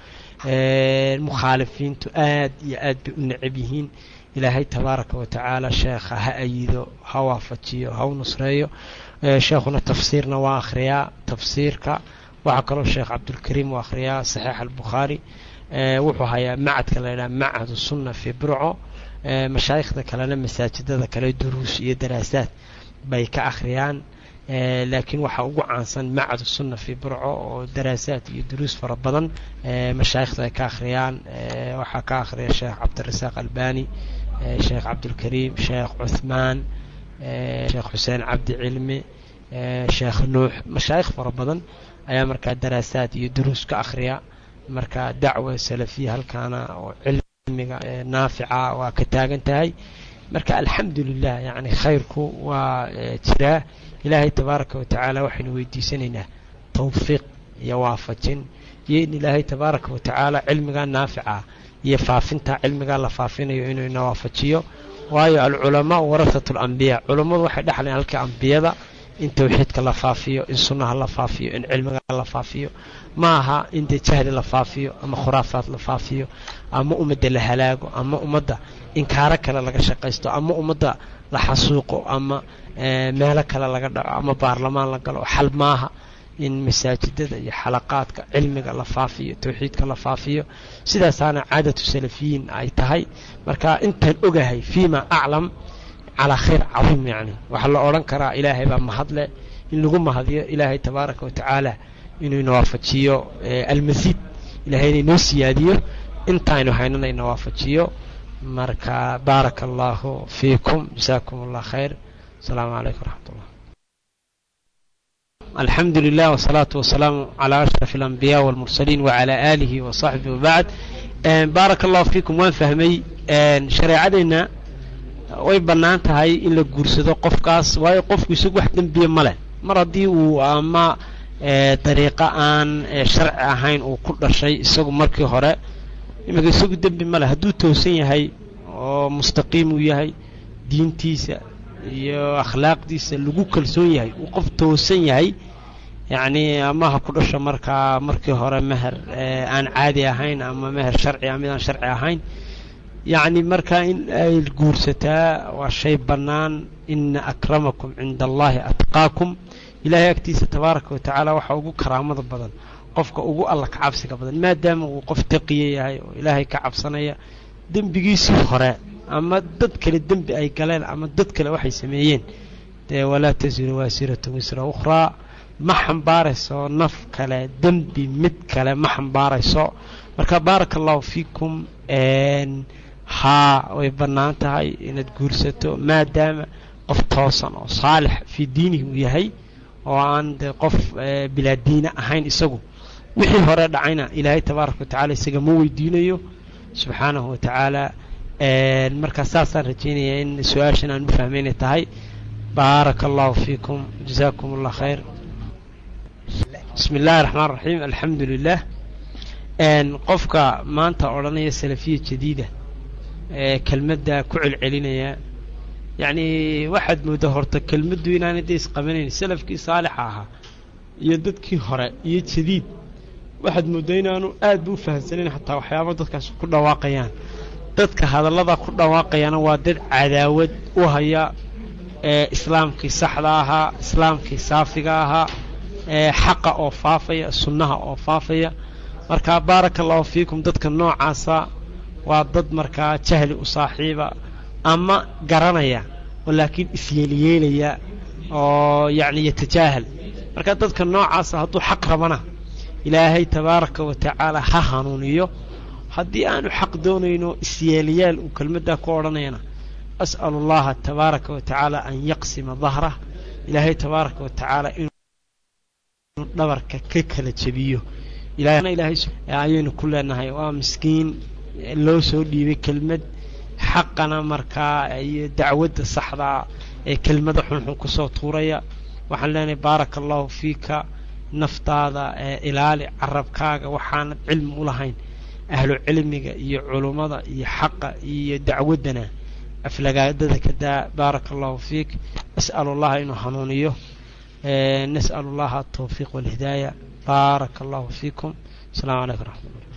mukhaalifiintu aad iyo aad bay u necab yihiin ilaahay tabaaraka wa tacaala sheekha ha ayido ha waafajiyo ha u nusreeyo sheekhuna tafsiirna waa akhriyaa tafsiirka waxaa kaloo sheekh cabdulkariim u akhriyaa saxiix albukhaari wuxuu hayaa macadka la yidhaha macadu sunna fii burco mashaayikhda kalena masaajidada kale duruus iyo daraasaad bay ka akhriyaan laakiin waxaa ugu caansan macadu sunna fii burco oo daraasaad iyo duruus fara badan mashaayikhda ay ka akhriyaan waxaa ka akhriya sheekh cabdirasaaq albani sheekh cabdulkariim sheekh cuthmaan sheekh xuseen cabdi cilmi sheekh nuux mashaayikh fara badan ayaa markaa daraasaad iyo duruus ka akhriya marka dacwa salafiya halkaana oo cilmiga naafica waa ka taagan tahay marka alxamdu lilah yani khayrku waa jiraa ilaahay tabaaraka wa tacaala waxaynu weydiisanaynaa tawfiiq iyo waafajin iyo in ilaahay tabaaraka wa tacaala cilmigaa naafica iyo faafinta cilmigaa la faafinayo inuu ina waafajiyo waayo alculamaau warasatu alambiyaa culammadu waxay dhexlayn halka ambiyada in tawxiidka la faafiyo in sunnaha la faafiyo in cilmiga la faafiyo ma aha in dee jahli la faafiyo ama khuraafaad la faafiyo ama ummadda la halaago ama ummadda inkaaro kale laga shaqaysto ama ummadda la xasuuqo ama meelo kale laga dhaco ama baarlamaan la galo xal maaha in masaajidada iyo xalaqaadka cilmiga la faafiyo tawxiidka la faafiyo sidaasaana caadatu salafiyiin ay tahay marka intaan ogahay fiima aclam calaa khayr cadiim yacni waxaa la odhan karaa ilaahay baa mahadle in lagu mahadiyo ilaahay tabaaraka wa tacaala inuu ina waafajiyo almasiid ilahay ina inoo siyaadiyo intaaynu haynana ina waafajiyo marka baaraka allahu fiikum jasaakum allah khayr asalaamu calaykum waraxmat ullah alxamdu lilah wsalaatu wasalaamu calaa ashraf alambiyaa walmursaliin wacalaa aalihi wasaxbihi wabacd baaraka allahu fiikum waan fahmay shareecadeenna way bannaan tahay in la guursado qofkaas waayo qofku isagu wax dembiya ma leh mar haddii uu ama dariiqo aan sharci ahayn uu ku dhashay isagu markii hore iminka isagu dembi ma leh hadduu toosan yahay oo mustaqiim uu yahay diintiisa iyo akhlaaqdiisa lagu kalsoon yahay uu qof toosan yahay yacni ama ha ku dhasho markaa markii hore meher aan caadi ahayn ama meher sharci a mid aan sharci ahayn yacni markaa in ay guursataa waa shay bannaan ina akramakum cinda allahi atqaakum ilaahay agtiisa tabaaraka wa tacaala waxaa ugu karaamada badan qofka ugu alla ka cabsiga badan maadaama uu qof taqiya yahay oo ilaahay ka cabsanaya dembigiisii hore ama dad kale dembi ay galeen ama dad kale waxay sameeyeen dee walaa tasiru waasiratu wisra ukhraa ma xambaarayso naf kale dembi mid kale ma xambaarayso marka baaraka allahu fiikum haa way bannaan tahay inaad guursato maadaama qof toosan oo saalix fii diinihi uu yahay oo aan dee qof bilaa diina ahayn isagu wixii hore dhacayna ilaahay tabaaraka wa tacala isaga ma weydiinayo subxaanahu wa tacaala markaa saasaan rajaynaya in su-aashan aan u fahmaynay tahay baaraka allahu fiikum jasaakum allah khayr bismi illaahi raxmaan raxiim alxamdu lilah qofka maanta odhanaya salafiya jadiida ee kelmadda ku celcelinaya yacni waxaad mooddaa horta kelmaddu inaanay da isqabanayn salafkii saalixa ahaa iyo dadkii hore iyo jadiid waxaad mooddaa inaanu aad ba u fahamsanayn xataa waxyaaba dadkaas ku dhawaaqayaan dadka hadallada ku dhawaaqayana waa dad cadaawad u haya ee islaamkii saxda ahaa islaamkii saafiga ahaa ee xaqa oo faafaya sunnaha oo faafaya marka baaraka allahu fiikum dadka noocaasa waa dad markaa jahli u saaxiiba ama garanaya oo laakiin isyeelyeelaya oo yacni yatajaahal marka dadka noocaasa hadduu xaq rabana ilaahay tabaaraka wa tacaala ha hanuuniyo haddii aanu xaq doonayno isyeelyaal uu kelmaddaa ku odhanayana as'alu allaha tabaaraka wa tacaala an yaqsima dahrah ilaahay tabaaraka wa tacaala inuu dhabarka ka kala jebiyo ayaynu ku leenahay waa miskiin loo soo dhiibay kelmad xaqana markaa iyo dacwadda saxdaa ee kelmada xunxun kusoo tuuraya waxaan leenahay baaraka allahu fiika naftaada ilaali carabkaaga waxaanad cilmi u lahayn ahlu cilmiga iyo culummada iyo xaqa iyo dacwaddana aflagaadada ka daa baaraka allahu fiik as'alu allaha inuu hanuuniyo nas'alu allaha atawfiiq walhidaaya baaraka allahu fiikum asalaamu calaykum raxmat ullah